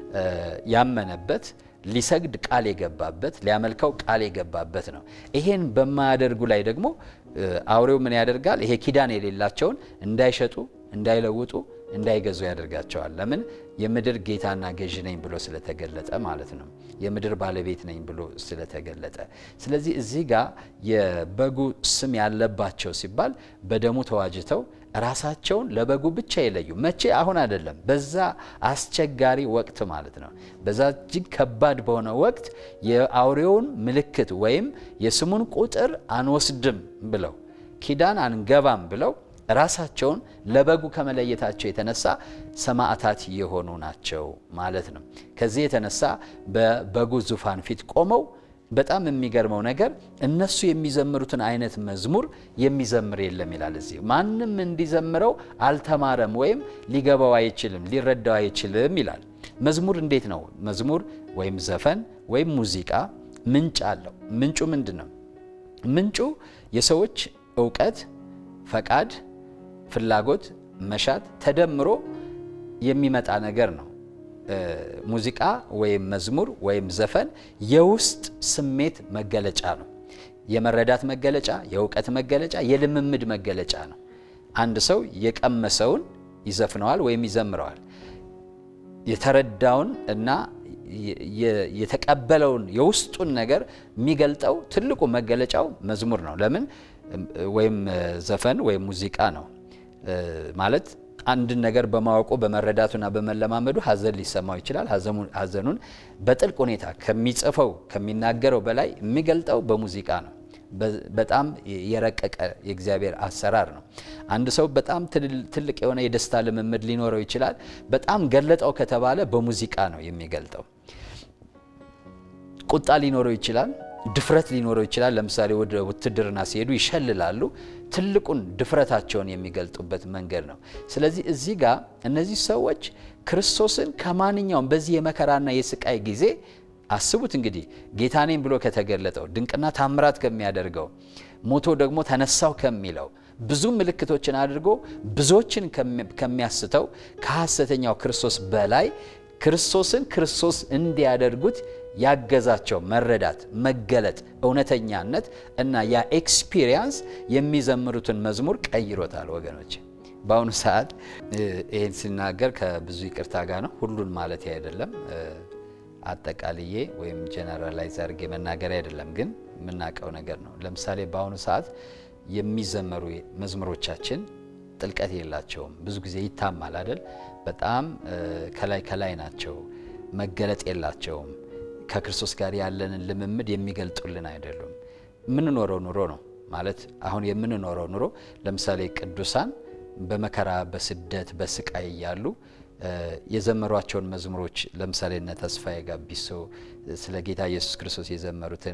ያመነበት ሊሰግድ ቃል የገባበት ሊያመልከው ቃል የገባበት ነው። ይሄን በማያደርጉ ላይ ደግሞ አውሬው ምን ያደርጋል? ይሄ ኪዳን የሌላቸውን እንዳይሸጡ፣ እንዳይለውጡ፣ እንዳይገዙ ያደርጋቸዋል። ለምን? የምድር ጌታና ገዥ ነኝ ብሎ ስለተገለጠ ማለት ነው። የምድር ባለቤት ነኝ ብሎ ስለተገለጠ። ስለዚህ እዚህ ጋር የበጉ ስም ያለባቸው ሲባል በደሙ ተዋጅተው ራሳቸውን ለበጉ ብቻ የለዩ መቼ? አሁን አይደለም፣ በዛ አስቸጋሪ ወቅት ማለት ነው። በዛ እጅግ ከባድ በሆነ ወቅት የአውሬውን ምልክት ወይም የስሙን ቁጥር አንወስድም ብለው ኪዳን አንገባም ብለው ራሳቸውን ለበጉ ከመለየታቸው የተነሳ ሰማዕታት የሆኑ ናቸው ማለት ነው። ከዚህ የተነሳ በበጉ ዙፋን ፊት ቆመው በጣም የሚገርመው ነገር እነሱ የሚዘምሩትን አይነት መዝሙር የሚዘምር የለም ይላል። እዚህ ማንም እንዲዘምረው አልተማረም ወይም ሊገባው አይችልም፣ ሊረዳው አይችልም ይላል። መዝሙር እንዴት ነው? መዝሙር ወይም ዘፈን ወይም ሙዚቃ ምንጭ አለው። ምንጩ ምንድን ነው? ምንጩ የሰዎች እውቀት፣ ፈቃድ፣ ፍላጎት፣ መሻት ተደምሮ የሚመጣ ነገር ነው። ሙዚቃ ወይም መዝሙር ወይም ዘፈን የውስጥ ስሜት መገለጫ ነው። የመረዳት መገለጫ፣ የእውቀት መገለጫ፣ የልምምድ መገለጫ ነው። አንድ ሰው የቀመሰውን ይዘፍነዋል ወይም ይዘምረዋል። የተረዳውን እና የተቀበለውን የውስጡን ነገር የሚገልጠው ትልቁ መገለጫው መዝሙር ነው። ለምን ወይም ዘፈን ወይም ሙዚቃ ነው ማለት አንድን ነገር በማወቁ በመረዳቱና በመለማመዱ ሐዘን ሊሰማው ይችላል። ሐዘኑን በጥልቅ ሁኔታ ከሚጽፈው ከሚናገረው በላይ የሚገልጠው በሙዚቃ ነው። በጣም የረቀቀ የእግዚአብሔር አሰራር ነው። አንድ ሰው በጣም ትልቅ የሆነ የደስታ ልምምድ ሊኖረው ይችላል። በጣም ገለጠው ከተባለ በሙዚቃ ነው የሚገልጠው። ቁጣ ሊኖረው ይችላል። ድፍረት ሊኖረው ይችላል። ለምሳሌ ወደ ውትድርና ሲሄዱ ይሸልላሉ። ትልቁን ድፍረታቸውን የሚገልጡበት መንገድ ነው። ስለዚህ እዚህ ጋር እነዚህ ሰዎች ክርስቶስን ከማንኛውም በዚህ የመከራና የስቃይ ጊዜ አስቡት እንግዲህ ጌታ ነኝ ብሎ ከተገለጠው ድንቅና ታምራት ከሚያደርገው ሞቶ ደግሞ ተነሳው ከሚለው ብዙ ምልክቶችን አድርጎ ብዙዎችን ከሚያስተው ከሐሰተኛው ክርስቶስ በላይ ክርስቶስን ክርስቶስ እንዲያደርጉት ያገዛቸው መረዳት፣ መገለጥ፣ እውነተኛነት እና ያ ኤክስፒሪየንስ የሚዘምሩትን መዝሙር ቀይሮታል። ወገኖች በአሁኑ ሰዓት ይህን ሲናገር ከብዙ ይቅርታ ጋር ነው። ሁሉን ማለት አይደለም፣ አጠቃልዬ ወይም ጀነራላይዝ አድርጌ መናገር አይደለም፣ ግን የምናውቀው ነገር ነው። ለምሳሌ በአሁኑ ሰዓት የሚዘመሩ መዝሙሮቻችን ጥልቀት የላቸውም። ብዙ ጊዜ ይታማል አይደል? በጣም ከላይ ከላይ ናቸው። መገለጥ የላቸውም። ከክርስቶስ ጋር ያለንን ልምምድ የሚገልጡልን አይደሉም። የምንኖረው ኑሮ ነው ማለት አሁን የምንኖረው ኑሮ ለምሳሌ ቅዱሳን በመከራ በስደት በስቃይ እያሉ የዘመሯቸውን መዝሙሮች ለምሳሌ እነ ተስፋዬ ጋቢሶ ስለ ጌታ ኢየሱስ ክርስቶስ የዘመሩትን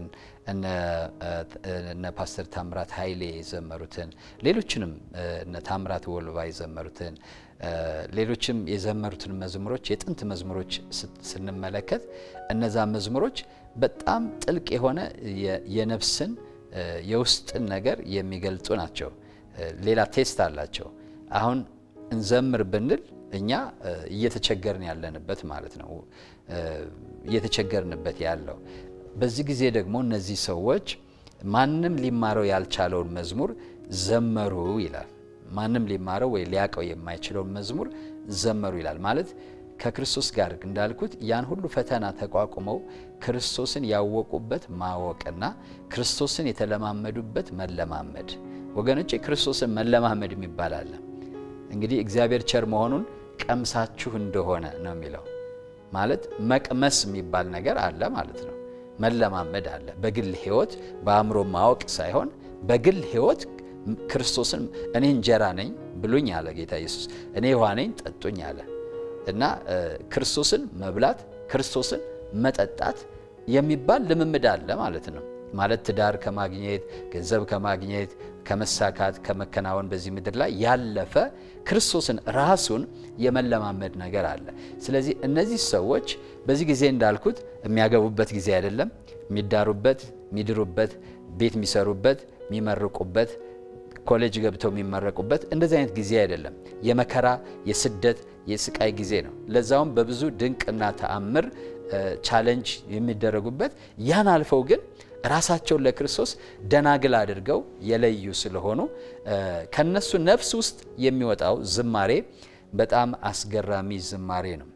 እነ ፓስተር ታምራት ኃይሌ የዘመሩትን ሌሎችንም እነ ታምራት ወልባ የዘመሩትን ሌሎችም የዘመሩትን መዝሙሮች የጥንት መዝሙሮች ስንመለከት እነዛ መዝሙሮች በጣም ጥልቅ የሆነ የነፍስን የውስጥን ነገር የሚገልጡ ናቸው። ሌላ ቴስት አላቸው። አሁን እንዘምር ብንል እኛ እየተቸገርን ያለንበት ማለት ነው። እየተቸገርንበት ያለው በዚህ ጊዜ ደግሞ እነዚህ ሰዎች ማንም ሊማረው ያልቻለውን መዝሙር ዘመሩ ይላል። ማንም ሊማረው ወይ ሊያውቀው የማይችለውን መዝሙር ዘመሩ ይላል። ማለት ከክርስቶስ ጋር እንዳልኩት ያን ሁሉ ፈተና ተቋቁመው ክርስቶስን ያወቁበት ማወቅና ክርስቶስን የተለማመዱበት መለማመድ። ወገኖቼ ክርስቶስን መለማመድ የሚባል አለ። እንግዲህ እግዚአብሔር ቸር መሆኑን ቀምሳችሁ እንደሆነ ነው የሚለው። ማለት መቅመስ የሚባል ነገር አለ ማለት ነው። መለማመድ አለ። በግል ሕይወት በአእምሮ ማወቅ ሳይሆን በግል ሕይወት ክርስቶስን እኔ እንጀራ ነኝ ብሉኝ አለ ጌታ ኢየሱስ። እኔ ውሃ ነኝ ጠጡኝ አለ እና ክርስቶስን መብላት ክርስቶስን መጠጣት የሚባል ልምምድ አለ ማለት ነው። ማለት ትዳር ከማግኘት ገንዘብ ከማግኘት ከመሳካት ከመከናወን በዚህ ምድር ላይ ያለፈ ክርስቶስን ራሱን የመለማመድ ነገር አለ። ስለዚህ እነዚህ ሰዎች በዚህ ጊዜ እንዳልኩት የሚያገቡበት ጊዜ አይደለም። የሚዳሩበት፣ የሚድሩበት፣ ቤት የሚሰሩበት፣ የሚመርቁበት ኮሌጅ ገብተው የሚመረቁበት እንደዚህ አይነት ጊዜ አይደለም። የመከራ የስደት የስቃይ ጊዜ ነው። ለዛውም በብዙ ድንቅና ተአምር ቻለንጅ የሚደረጉበት ያን አልፈው ግን ራሳቸውን ለክርስቶስ ደናግል አድርገው የለዩ ስለሆኑ ከነሱ ነፍስ ውስጥ የሚወጣው ዝማሬ በጣም አስገራሚ ዝማሬ ነው።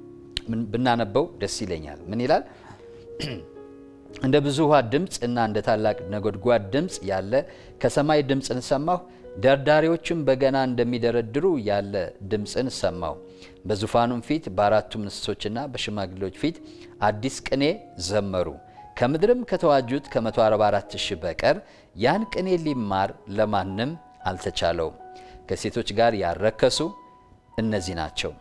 ብናነበው ደስ ይለኛል። ምን ይላል? እንደ ብዙ ውሃ ድምፅ እና እንደ ታላቅ ነጎድጓድ ድምፅ ያለ ከሰማይ ድምፅን ሰማሁ። ደርዳሪዎችም በገና እንደሚደረድሩ ያለ ድምፅን ሰማሁ። በዙፋኑም ፊት በአራቱም እንስሶችና በሽማግሌዎች ፊት አዲስ ቅኔ ዘመሩ። ከምድርም ከተዋጁት ከ144 ሺህ በቀር ያን ቅኔ ሊማር ለማንም አልተቻለውም። ከሴቶች ጋር ያረከሱ እነዚህ ናቸው፣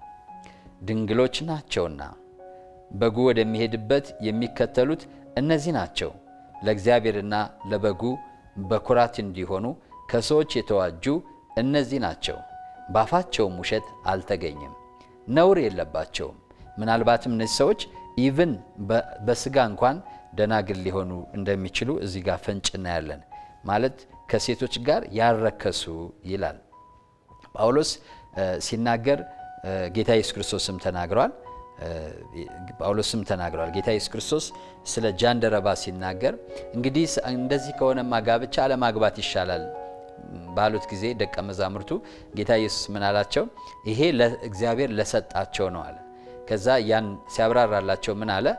ድንግሎች ናቸውና በጉ ወደሚሄድበት የሚከተሉት እነዚህ ናቸው። ለእግዚአብሔርና ለበጉ በኩራት እንዲሆኑ ከሰዎች የተዋጁ እነዚህ ናቸው። በአፋቸውም ውሸት አልተገኘም፣ ነውር የለባቸውም። ምናልባትም እነዚህ ሰዎች ኢቭን በስጋ እንኳን ደናግል ሊሆኑ እንደሚችሉ እዚህ ጋር ፍንጭ እናያለን። ማለት ከሴቶች ጋር ያረከሱ ይላል ጳውሎስ ሲናገር ጌታ ኢየሱስ ክርስቶስም ተናግሯል። ጳውሎስም ተናግሯል። ጌታ ኢየሱስ ክርስቶስ ስለ ጃንደረባ ሲናገር እንግዲህ እንደዚህ ከሆነማ ጋብቻ አለማግባት ይሻላል ባሉት ጊዜ ደቀ መዛሙርቱ ጌታ ኢየሱስ ምን አላቸው? ይሄ እግዚአብሔር ለሰጣቸው ነው አለ። ከዛ ያን ሲያብራራላቸው ምን አለ?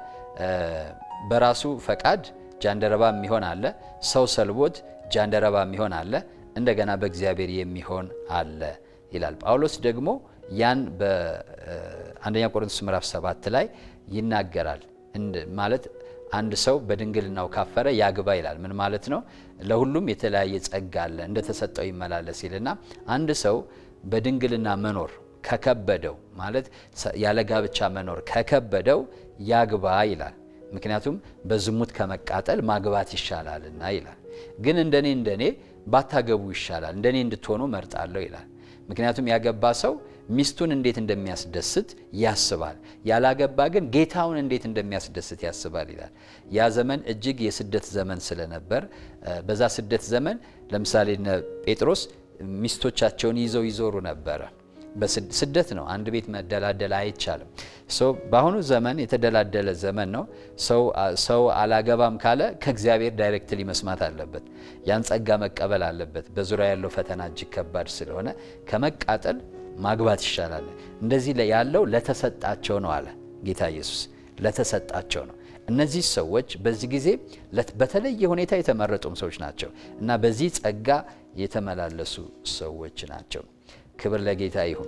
በራሱ ፈቃድ ጃንደረባ የሚሆን አለ፣ ሰው ሰልቦት ጃንደረባ የሚሆን አለ፣ እንደገና በእግዚአብሔር የሚሆን አለ ይላል። ጳውሎስ ደግሞ ያን በአንደኛ ቆሮንቶስ ምዕራፍ ሰባት ላይ ይናገራል። ማለት አንድ ሰው በድንግልናው ካፈረ ያግባ ይላል። ምን ማለት ነው? ለሁሉም የተለያየ ጸጋ አለ፣ እንደተሰጠው ይመላለስ ይልና አንድ ሰው በድንግልና መኖር ከከበደው ማለት ያለ ጋብቻ መኖር ከከበደው ያግባ ይላል። ምክንያቱም በዝሙት ከመቃጠል ማግባት ይሻላልና ይላል። ግን እንደኔ እንደኔ ባታገቡ ይሻላል፣ እንደኔ እንድትሆኑ መርጣለሁ ይላል። ምክንያቱም ያገባ ሰው ሚስቱን እንዴት እንደሚያስደስት ያስባል። ያላገባ ግን ጌታውን እንዴት እንደሚያስደስት ያስባል ይላል። ያ ዘመን እጅግ የስደት ዘመን ስለነበር በዛ ስደት ዘመን ለምሳሌ ጴጥሮስ ሚስቶቻቸውን ይዘው ይዞሩ ነበረ። ስደት ነው። አንድ ቤት መደላደል አይቻልም። በአሁኑ ዘመን የተደላደለ ዘመን ነው። ሰው አላገባም ካለ ከእግዚአብሔር ዳይሬክትሊ መስማት አለበት። ያን ጸጋ መቀበል አለበት። በዙሪያ ያለው ፈተና እጅግ ከባድ ስለሆነ ከመቃጠል ማግባት ይሻላል። እንደዚህ ያለው ለተሰጣቸው ነው አለ ጌታ ኢየሱስ። ለተሰጣቸው ነው። እነዚህ ሰዎች በዚህ ጊዜ በተለየ ሁኔታ የተመረጡም ሰዎች ናቸው እና በዚህ ጸጋ የተመላለሱ ሰዎች ናቸው። ክብር ለጌታ ይሁን።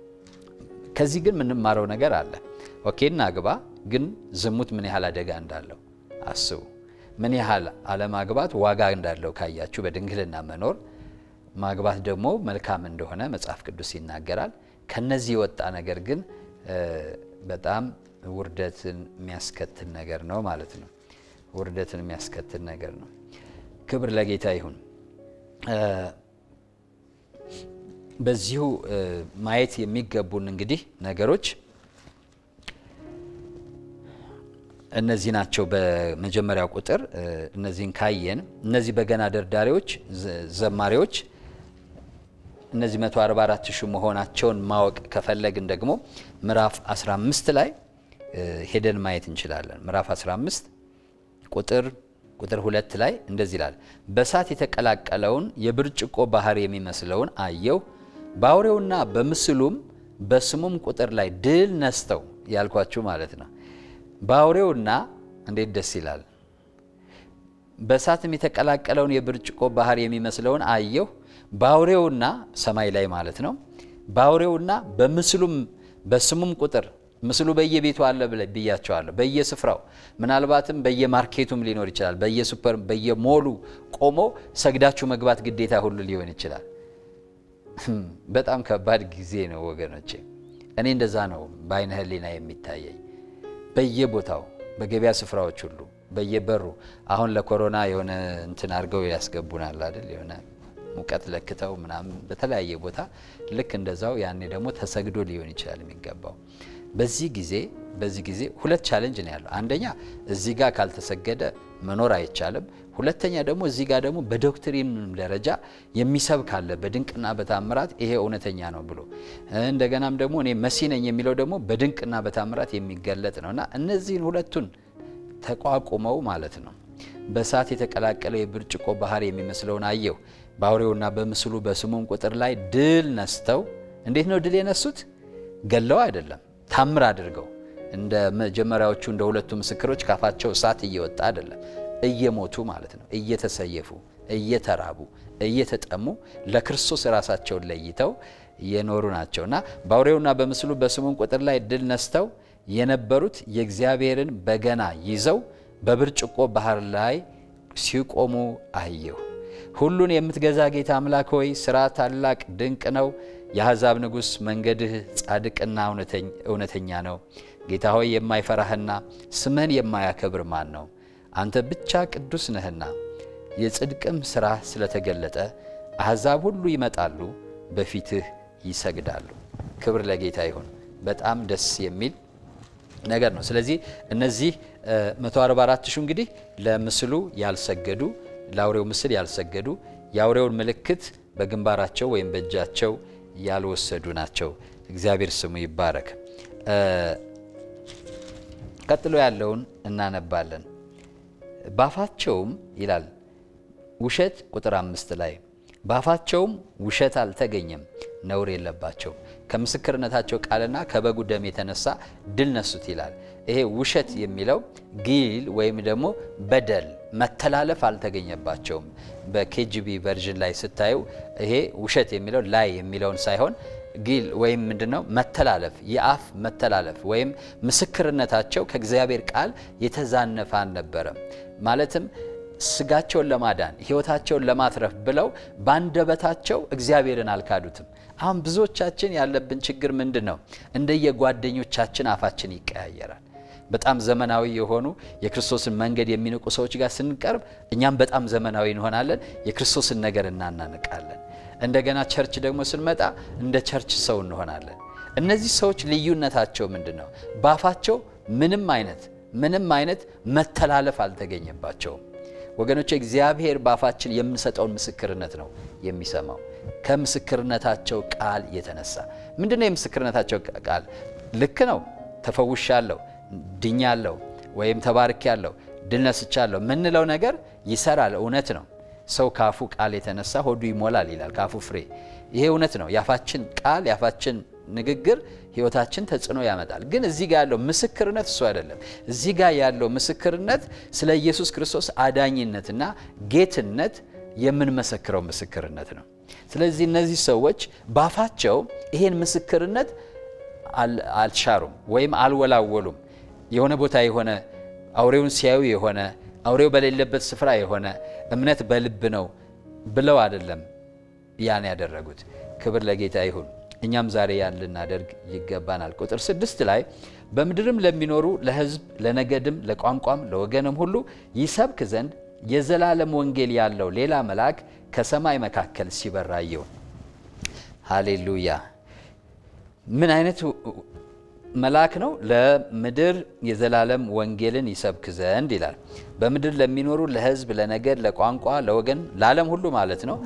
ከዚህ ግን የምንማረው ነገር አለ። ኦኬ እናግባ፣ ግን ዝሙት ምን ያህል አደጋ እንዳለው አስቡ። ምን ያህል አለማግባት ዋጋ እንዳለው ካያችሁ፣ በድንግልና መኖር ማግባት ደግሞ መልካም እንደሆነ መጽሐፍ ቅዱስ ይናገራል። ከነዚህ የወጣ ነገር ግን በጣም ውርደትን የሚያስከትል ነገር ነው ማለት ነው። ውርደትን የሚያስከትል ነገር ነው። ክብር ለጌታ ይሁን። በዚሁ ማየት የሚገቡን እንግዲህ ነገሮች እነዚህ ናቸው። በመጀመሪያው ቁጥር እነዚህን ካየን እነዚህ በገና ደርዳሪዎች፣ ዘማሪዎች እነዚህ 144 ሺህ መሆናቸውን ማወቅ ከፈለግን ደግሞ ምዕራፍ 15 ላይ ሄደን ማየት እንችላለን። ምዕራፍ 15 ቁጥር ቁጥር ሁለት ላይ እንደዚህ ይላል፣ በእሳት የተቀላቀለውን የብርጭቆ ባህር የሚመስለውን አየሁ። በአውሬውና በምስሉም በስሙም ቁጥር ላይ ድል ነስተው ያልኳችሁ ማለት ነው። በአውሬውና እንዴት ደስ ይላል! በእሳትም የተቀላቀለውን የብርጭቆ ባህር የሚመስለውን አየሁ። በአውሬውና ሰማይ ላይ ማለት ነው። በአውሬውና በምስሉም በስሙም ቁጥር ምስሉ በየቤቱ አለ ብያቸዋለሁ። በየስፍራው ምናልባትም በየማርኬቱም ሊኖር ይችላል። በየሱፐር በየሞሉ ቆሞ ሰግዳችሁ መግባት ግዴታ ሁሉ ሊሆን ይችላል። በጣም ከባድ ጊዜ ነው ወገኖቼ። እኔ እንደዛ ነው በአይነ ህሊና የሚታየኝ። በየቦታው በገበያ ስፍራዎች ሁሉ በየበሩ አሁን ለኮሮና የሆነ እንትን አድርገው ያስገቡናል አይደል? የሆነ ሙቀት ለክተው ምናምን በተለያየ ቦታ ልክ እንደዛው ያኔ ደግሞ ተሰግዶ ሊሆን ይችላል የሚገባው በዚህ ጊዜ በዚህ ጊዜ ሁለት ቻሌንጅ ነው ያለው። አንደኛ እዚህ ጋር ካልተሰገደ መኖር አይቻልም። ሁለተኛ ደግሞ እዚህ ጋር ደግሞ በዶክትሪን ደረጃ የሚሰብክ አለ በድንቅና በታምራት ይሄ እውነተኛ ነው ብሎ እንደገናም ደግሞ እኔ መሲህ ነኝ የሚለው ደግሞ በድንቅና በታምራት የሚገለጥ ነው እና እነዚህን ሁለቱን ተቋቁመው ማለት ነው በእሳት የተቀላቀለው የብርጭቆ ባህር የሚመስለውን አየሁ። በአውሬውና በምስሉ በስሙም ቁጥር ላይ ድል ነስተው፣ እንዴት ነው ድል የነሱት? ገለው አይደለም፣ ታምር አድርገው እንደ መጀመሪያዎቹ እንደ ሁለቱ ምስክሮች ካፋቸው እሳት እየወጣ አይደለም፣ እየሞቱ ማለት ነው። እየተሰየፉ፣ እየተራቡ፣ እየተጠሙ ለክርስቶስ ራሳቸውን ለይተው የኖሩ ናቸው እና በአውሬውና በምስሉ በስሙም ቁጥር ላይ ድል ነስተው የነበሩት የእግዚአብሔርን በገና ይዘው በብርጭቆ ባህር ላይ ሲቆሙ አየሁ። ሁሉን የምትገዛ ጌታ አምላክ ሆይ ሥራ ታላቅ ድንቅ ነው። የአሕዛብ ንጉሥ መንገድህ ጻድቅና እውነተኛ ነው። ጌታ ሆይ የማይፈራህና ስምህን የማያከብር ማን ነው? አንተ ብቻ ቅዱስ ነህና የጽድቅም ሥራ ስለተገለጠ አሕዛብ ሁሉ ይመጣሉ፣ በፊትህ ይሰግዳሉ። ክብር ለጌታ ይሁን። በጣም ደስ የሚል ነገር ነው። ስለዚህ እነዚህ 144 ሺህ እንግዲህ ለምስሉ ያልሰገዱ ለአውሬው ምስል ያልሰገዱ የአውሬውን ምልክት በግንባራቸው ወይም በእጃቸው ያልወሰዱ ናቸው። እግዚአብሔር ስሙ ይባረክ። ቀጥሎ ያለውን እናነባለን። ባፋቸውም ይላል ውሸት ቁጥር አምስት ላይ ባፋቸውም ውሸት አልተገኘም፣ ነውር የለባቸውም። ከምስክርነታቸው ቃልና ከበጉ ደም የተነሳ ድል ነሱት ይላል። ይሄ ውሸት የሚለው ጊል ወይም ደግሞ በደል መተላለፍ አልተገኘባቸውም። በኬጂቢ ቨርዥን ላይ ስታዩ ይሄ ውሸት የሚለው ላይ የሚለውን ሳይሆን ጊል ወይም ምንድነው መተላለፍ፣ የአፍ መተላለፍ ወይም ምስክርነታቸው ከእግዚአብሔር ቃል የተዛነፈ አልነበረም። ማለትም ስጋቸውን ለማዳን ሕይወታቸውን ለማትረፍ ብለው ባንደበታቸው እግዚአብሔርን አልካዱትም። አሁን ብዙዎቻችን ያለብን ችግር ምንድን ነው? እንደየጓደኞቻችን አፋችን ይቀያየራል። በጣም ዘመናዊ የሆኑ የክርስቶስን መንገድ የሚንቁ ሰዎች ጋር ስንቀርብ እኛም በጣም ዘመናዊ እንሆናለን። የክርስቶስን ነገር እናናንቃለን። እንደገና ቸርች ደግሞ ስንመጣ እንደ ቸርች ሰው እንሆናለን። እነዚህ ሰዎች ልዩነታቸው ምንድን ነው? ባፋቸው ምንም አይነት ምንም አይነት መተላለፍ አልተገኘባቸውም። ወገኖች እግዚአብሔር ባፋችን የምንሰጠውን ምስክርነት ነው የሚሰማው። ከምስክርነታቸው ቃል የተነሳ ምንድን ነው የምስክርነታቸው ቃል? ልክ ነው፣ ተፈውሻለሁ፣ ድኛለሁ፣ ወይም ተባርኬያለሁ፣ ድል ነስቻለሁ ምንለው ነገር ይሰራል። እውነት ነው። ሰው ካፉ ቃል የተነሳ ሆዱ ይሞላል ይላል፣ ካፉ ፍሬ። ይሄ እውነት ነው። የአፋችን ቃል የአፋችን ንግግር ህይወታችን ተጽዕኖ ያመጣል። ግን እዚህ ጋር ያለው ምስክርነት እሱ አይደለም። እዚህ ጋር ያለው ምስክርነት ስለ ኢየሱስ ክርስቶስ አዳኝነትና ጌትነት የምንመሰክረው ምስክርነት ነው። ስለዚህ እነዚህ ሰዎች ባፋቸው ይሄን ምስክርነት አልሻሩም ወይም አልወላወሉም። የሆነ ቦታ የሆነ አውሬውን ሲያዩ የሆነ አውሬው በሌለበት ስፍራ የሆነ እምነት በልብ ነው ብለው አይደለም ያን ያደረጉት። ክብር ለጌታ ይሁን። እኛም ዛሬ ያን ልናደርግ ይገባናል። ቁጥር ስድስት ላይ በምድርም ለሚኖሩ ለሕዝብ፣ ለነገድም፣ ለቋንቋም፣ ለወገንም ሁሉ ይሰብክ ዘንድ የዘላለም ወንጌል ያለው ሌላ መልአክ ከሰማይ መካከል ሲበራ አየሁ። ሃሌሉያ! ምን አይነት መልአክ ነው? ለምድር የዘላለም ወንጌልን ይሰብክ ዘንድ ይላል። በምድር ለሚኖሩ ለሕዝብ፣ ለነገድ፣ ለቋንቋ፣ ለወገን፣ ለዓለም ሁሉ ማለት ነው።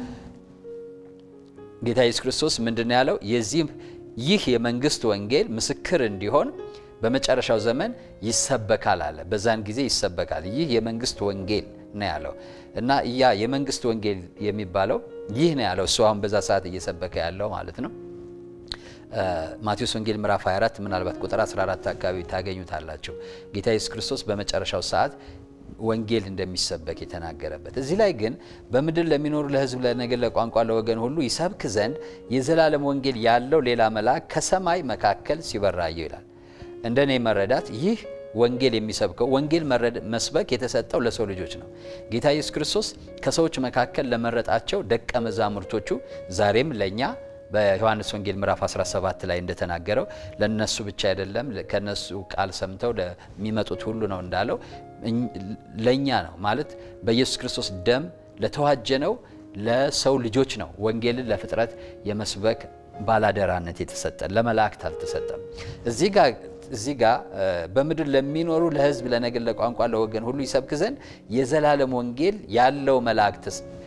ጌታ ኢየሱስ ክርስቶስ ምንድን ያለው? የዚህ ይህ የመንግስት ወንጌል ምስክር እንዲሆን በመጨረሻው ዘመን ይሰበካል አለ። በዛን ጊዜ ይሰበካል። ይህ የመንግስት ወንጌል ነው ያለው እና ያ የመንግስት ወንጌል የሚባለው ይህ ነው ያለው። እሱ አሁን በዛ ሰዓት እየሰበከ ያለው ማለት ነው። ማቴዎስ ወንጌል ምዕራፍ 24 ምናልባት ቁጥር 14 አካባቢ ታገኙታላችሁ። ጌታ ኢየሱስ ክርስቶስ በመጨረሻው ሰዓት ወንጌል እንደሚሰበክ የተናገረበት። እዚህ ላይ ግን በምድር ለሚኖሩ ለሕዝብ፣ ለነገድ፣ ለቋንቋ፣ ለወገን ሁሉ ይሰብክ ዘንድ የዘላለም ወንጌል ያለው ሌላ መልአክ ከሰማይ መካከል ሲበራየው ይላል። እንደ እኔ መረዳት ይህ ወንጌል የሚሰብከው ወንጌል መስበክ የተሰጠው ለሰው ልጆች ነው። ጌታ ኢየሱስ ክርስቶስ ከሰዎች መካከል ለመረጣቸው ደቀ መዛሙርቶቹ ዛሬም ለእኛ በዮሐንስ ወንጌል ምዕራፍ 17 ላይ እንደተናገረው ለነሱ ብቻ አይደለም፣ ከነሱ ቃል ሰምተው ለሚመጡት ሁሉ ነው እንዳለው ለእኛ ነው ማለት በኢየሱስ ክርስቶስ ደም ለተዋጀነው ለሰው ልጆች ነው ወንጌልን ለፍጥረት የመስበክ ባላደራነት የተሰጠን፣ ለመላእክት አልተሰጠም። እዚህ ጋር እዚህ ጋር በምድር ለሚኖሩ ለሕዝብ፣ ለነገድ፣ ለቋንቋ፣ ለወገን ሁሉ ይሰብክ ዘንድ የዘላለም ወንጌል ያለው መላእክት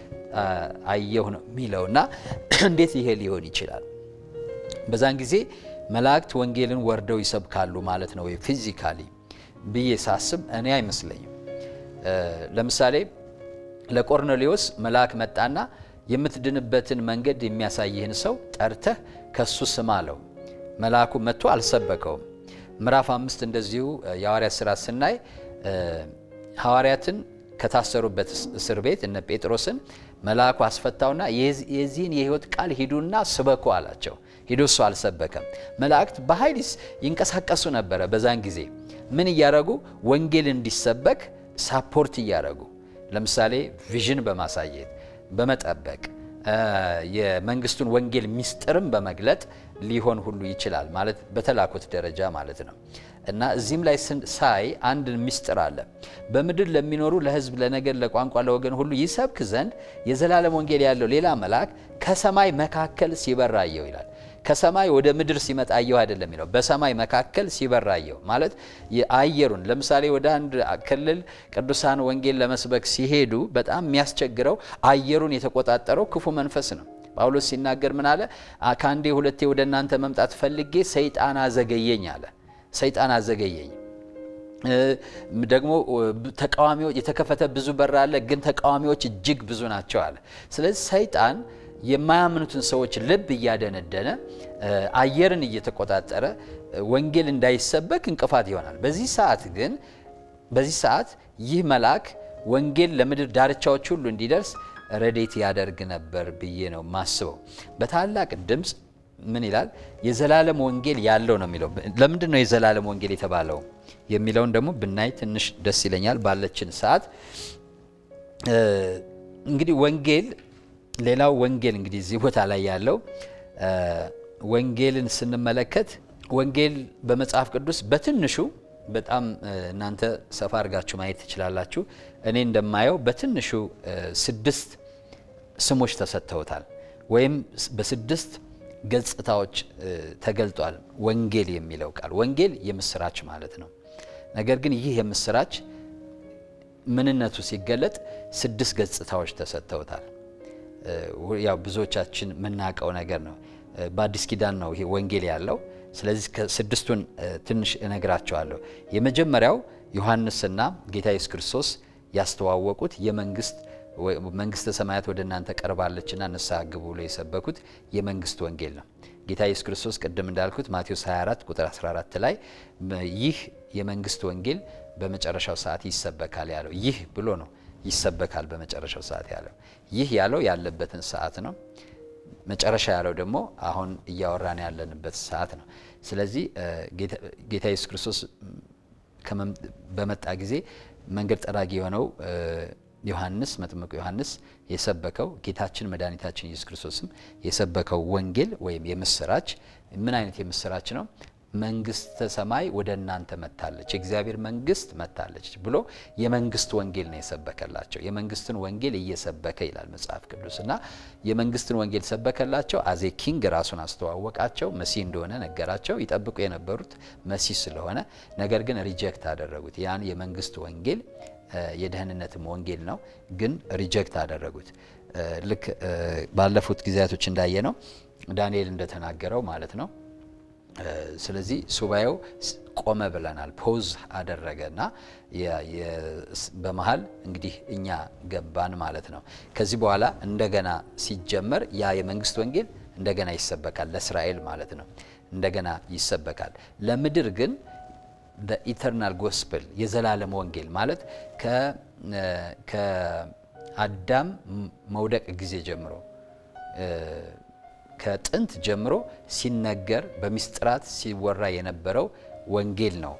አየሁ ነው የሚለው እና እንዴት ይሄ ሊሆን ይችላል? በዛን ጊዜ መላእክት ወንጌልን ወርደው ይሰብካሉ ማለት ነው ወይ ፊዚካሊ ብዬ ሳስብ እኔ አይመስለኝም። ለምሳሌ ለቆርኔሌዎስ መልአክ መጣና የምትድንበትን መንገድ የሚያሳይህን ሰው ጠርተህ ከሱ ስማ አለው። መልአኩ መጥቶ አልሰበከውም። ምዕራፍ አምስት እንደዚሁ የሐዋርያት ሥራ ስናይ ሐዋርያትን ከታሰሩበት እስር ቤት እነ ጴጥሮስን መልአኩ አስፈታውና የዚህን የሕይወት ቃል ሂዱና ስበኩ አላቸው። ሂዶ እሱ አልሰበከም። መላእክት በኃይል ይንቀሳቀሱ ነበረ። በዛን ጊዜ ምን እያደረጉ ወንጌል እንዲሰበክ ሳፖርት እያደረጉ ለምሳሌ ቪዥን በማሳየት በመጠበቅ የመንግስቱን ወንጌል ሚስጥርም በመግለጥ ሊሆን ሁሉ ይችላል ማለት በተላኩት ደረጃ ማለት ነው። እና እዚህም ላይ ሳይ አንድ ሚስጥር አለ። በምድር ለሚኖሩ ለሕዝብ፣ ለነገድ፣ ለቋንቋ፣ ለወገን ሁሉ ይሰብክ ዘንድ የዘላለም ወንጌል ያለው ሌላ መልአክ ከሰማይ መካከል ሲበር አየሁ ይላል። ከሰማይ ወደ ምድር ሲመጣ አየሁ አይደለም የሚለው በሰማይ መካከል ሲበር አየሁ ማለት አየሩን ለምሳሌ ወደ አንድ ክልል ቅዱሳን ወንጌል ለመስበክ ሲሄዱ በጣም የሚያስቸግረው አየሩን የተቆጣጠረው ክፉ መንፈስ ነው። ጳውሎስ ሲናገር ምን አለ? ከአንዴ ሁለቴ ወደ እናንተ መምጣት ፈልጌ ሰይጣን አዘገየኝ አለ። ሰይጣን አዘገየኝ። ደግሞ ተቃዋሚዎች የተከፈተ ብዙ በር አለ፣ ግን ተቃዋሚዎች እጅግ ብዙ ናቸው አለ። ስለዚህ ሰይጣን የማያምኑትን ሰዎች ልብ እያደነደነ አየርን እየተቆጣጠረ ወንጌል እንዳይሰበክ እንቅፋት ይሆናል። በዚህ ሰዓት ግን በዚህ ሰዓት ይህ መልአክ ወንጌል ለምድር ዳርቻዎች ሁሉ እንዲደርስ ረዴት ያደርግ ነበር ብዬ ነው ማስበው። በታላቅ ድምፅ ምን ይላል? የዘላለም ወንጌል ያለው ነው የሚለው። ለምንድን ነው የዘላለም ወንጌል የተባለው የሚለውን ደግሞ ብናይ ትንሽ ደስ ይለኛል ባለችን ሰዓት። እንግዲህ ወንጌል ሌላው ወንጌል እንግዲህ እዚህ ቦታ ላይ ያለው ወንጌልን ስንመለከት ወንጌል በመጽሐፍ ቅዱስ በትንሹ በጣም እናንተ ሰፋ አድርጋችሁ ማየት ትችላላችሁ። እኔ እንደማየው በትንሹ ስድስት ስሞች ተሰጥተውታል ወይም በስድስት ገጽታዎች ተገልጧል። ወንጌል የሚለው ቃል ወንጌል የምስራች ማለት ነው። ነገር ግን ይህ የምስራች ምንነቱ ሲገለጥ ስድስት ገጽታዎች ተሰጥተውታል። ያው ብዙዎቻችን የምናውቀው ነገር ነው። በአዲስ ኪዳን ነው ይሄ ወንጌል ያለው። ስለዚህ ስድስቱን ትንሽ እነግራቸዋለሁ። የመጀመሪያው ዮሐንስና ጌታ ኢየሱስ ክርስቶስ ያስተዋወቁት የመንግስት መንግስተ ሰማያት ወደ እናንተ ቀርባለችና ንስሐ ግቡ ብሎ የሰበኩት የመንግስት ወንጌል ነው። ጌታ ኢየሱስ ክርስቶስ ቅድም እንዳልኩት ማቴዎስ 24 ቁጥር 14 ላይ ይህ የመንግስት ወንጌል በመጨረሻው ሰዓት ይሰበካል ያለው ይህ ብሎ ነው ይሰበካል በመጨረሻው ሰዓት ያለው ይህ ያለው ያለበትን ሰዓት ነው። መጨረሻ ያለው ደግሞ አሁን እያወራን ያለንበት ሰዓት ነው። ስለዚህ ጌታ ኢየሱስ ክርስቶስ በመጣ ጊዜ መንገድ ጠራጊ የሆነው ዮሐንስ መጥምቁ ዮሐንስ የሰበከው ጌታችን መድኃኒታችን ኢየሱስ ክርስቶስም የሰበከው ወንጌል ወይም የምስራች ምን አይነት የምስራች ነው? መንግስተ ሰማይ ወደ እናንተ መጥታለች፣ የእግዚአብሔር መንግስት መጥታለች ብሎ የመንግስት ወንጌል ነው የሰበከላቸው። የመንግስትን ወንጌል እየሰበከ ይላል መጽሐፍ ቅዱስ እና የመንግስትን ወንጌል ሰበከላቸው። አዜ ኪንግ ራሱን አስተዋወቃቸው። መሲህ እንደሆነ ነገራቸው። ይጠብቁ የነበሩት መሲህ ስለሆነ፣ ነገር ግን ሪጀክት አደረጉት። ያን የመንግስት ወንጌል የደህንነትም ወንጌል ነው፣ ግን ሪጀክት አደረጉት። ልክ ባለፉት ጊዜያቶች እንዳየ ነው ዳንኤል እንደተናገረው ማለት ነው። ስለዚህ ሱባኤው ቆመ ብለናል። ፖዝ አደረገና በመሀል እንግዲህ እኛ ገባን ማለት ነው። ከዚህ በኋላ እንደገና ሲጀመር ያ የመንግስት ወንጌል እንደገና ይሰበካል፣ ለእስራኤል ማለት ነው። እንደገና ይሰበካል። ለምድር ግን ኢተርናል ጎስፕል የዘላለም ወንጌል ማለት ከአዳም መውደቅ ጊዜ ጀምሮ ከጥንት ጀምሮ ሲነገር በሚስጥራት ሲወራ የነበረው ወንጌል ነው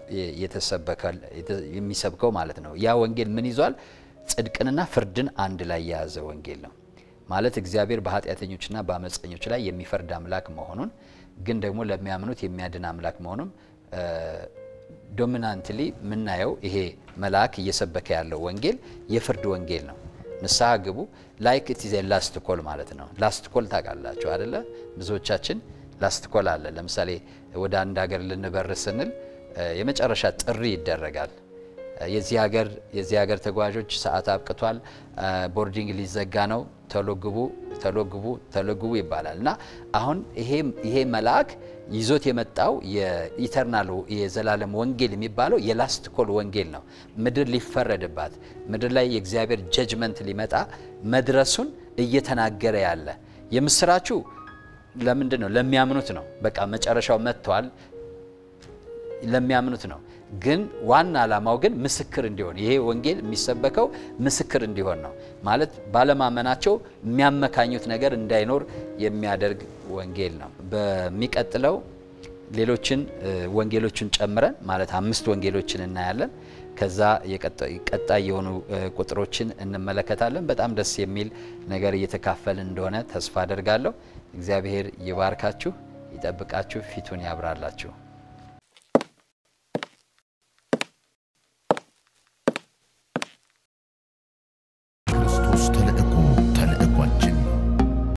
የሚሰብከው ማለት ነው። ያ ወንጌል ምን ይዟል? ጽድቅንና ፍርድን አንድ ላይ የያዘ ወንጌል ነው ማለት እግዚአብሔር በኃጢአተኞችና በአመፀኞች ላይ የሚፈርድ አምላክ መሆኑን ግን ደግሞ ለሚያምኑት የሚያድን አምላክ መሆኑን ዶሚናንትሊ የምናየው ይሄ መልአክ እየሰበከ ያለው ወንጌል የፍርድ ወንጌል ነው። ንስሐ ግቡ ላይክ ኢት ኢዝ ላስት ኮል ማለት ነው። ላስት ኮል ታውቃላችሁ አደለ? ብዙዎቻችን ላስት ኮል አለ። ለምሳሌ ወደ አንድ ሀገር ልንበር ስንል የመጨረሻ ጥሪ ይደረጋል። የዚህ ሀገር የዚህ ሀገር ተጓዦች ሰዓት አብቅቷል፣ ቦርዲንግ ሊዘጋ ነው፣ ተሎግቡ ተሎግቡ ተሎግቡ ይባላል እና አሁን ይሄ መልአክ ይዞት የመጣው የኢተርናል የዘላለም ወንጌል የሚባለው የላስት ኮል ወንጌል ነው። ምድር ሊፈረድባት ምድር ላይ የእግዚአብሔር ጀጅመንት ሊመጣ መድረሱን እየተናገረ ያለ የምስራቹ ለምንድን ነው? ለሚያምኑት ነው። በቃ መጨረሻው መጥቷል ለሚያምኑት ነው። ግን ዋና ዓላማው ግን ምስክር እንዲሆን ይሄ ወንጌል የሚሰበከው ምስክር እንዲሆን ነው። ማለት ባለማመናቸው የሚያመካኙት ነገር እንዳይኖር የሚያደርግ ወንጌል ነው። በሚቀጥለው ሌሎችን ወንጌሎችን ጨምረን ማለት አምስት ወንጌሎችን እናያለን። ከዛ ቀጣይ የሆኑ ቁጥሮችን እንመለከታለን። በጣም ደስ የሚል ነገር እየተካፈልን እንደሆነ ተስፋ አደርጋለሁ። እግዚአብሔር ይባርካችሁ፣ ይጠብቃችሁ፣ ፊቱን ያብራላችሁ።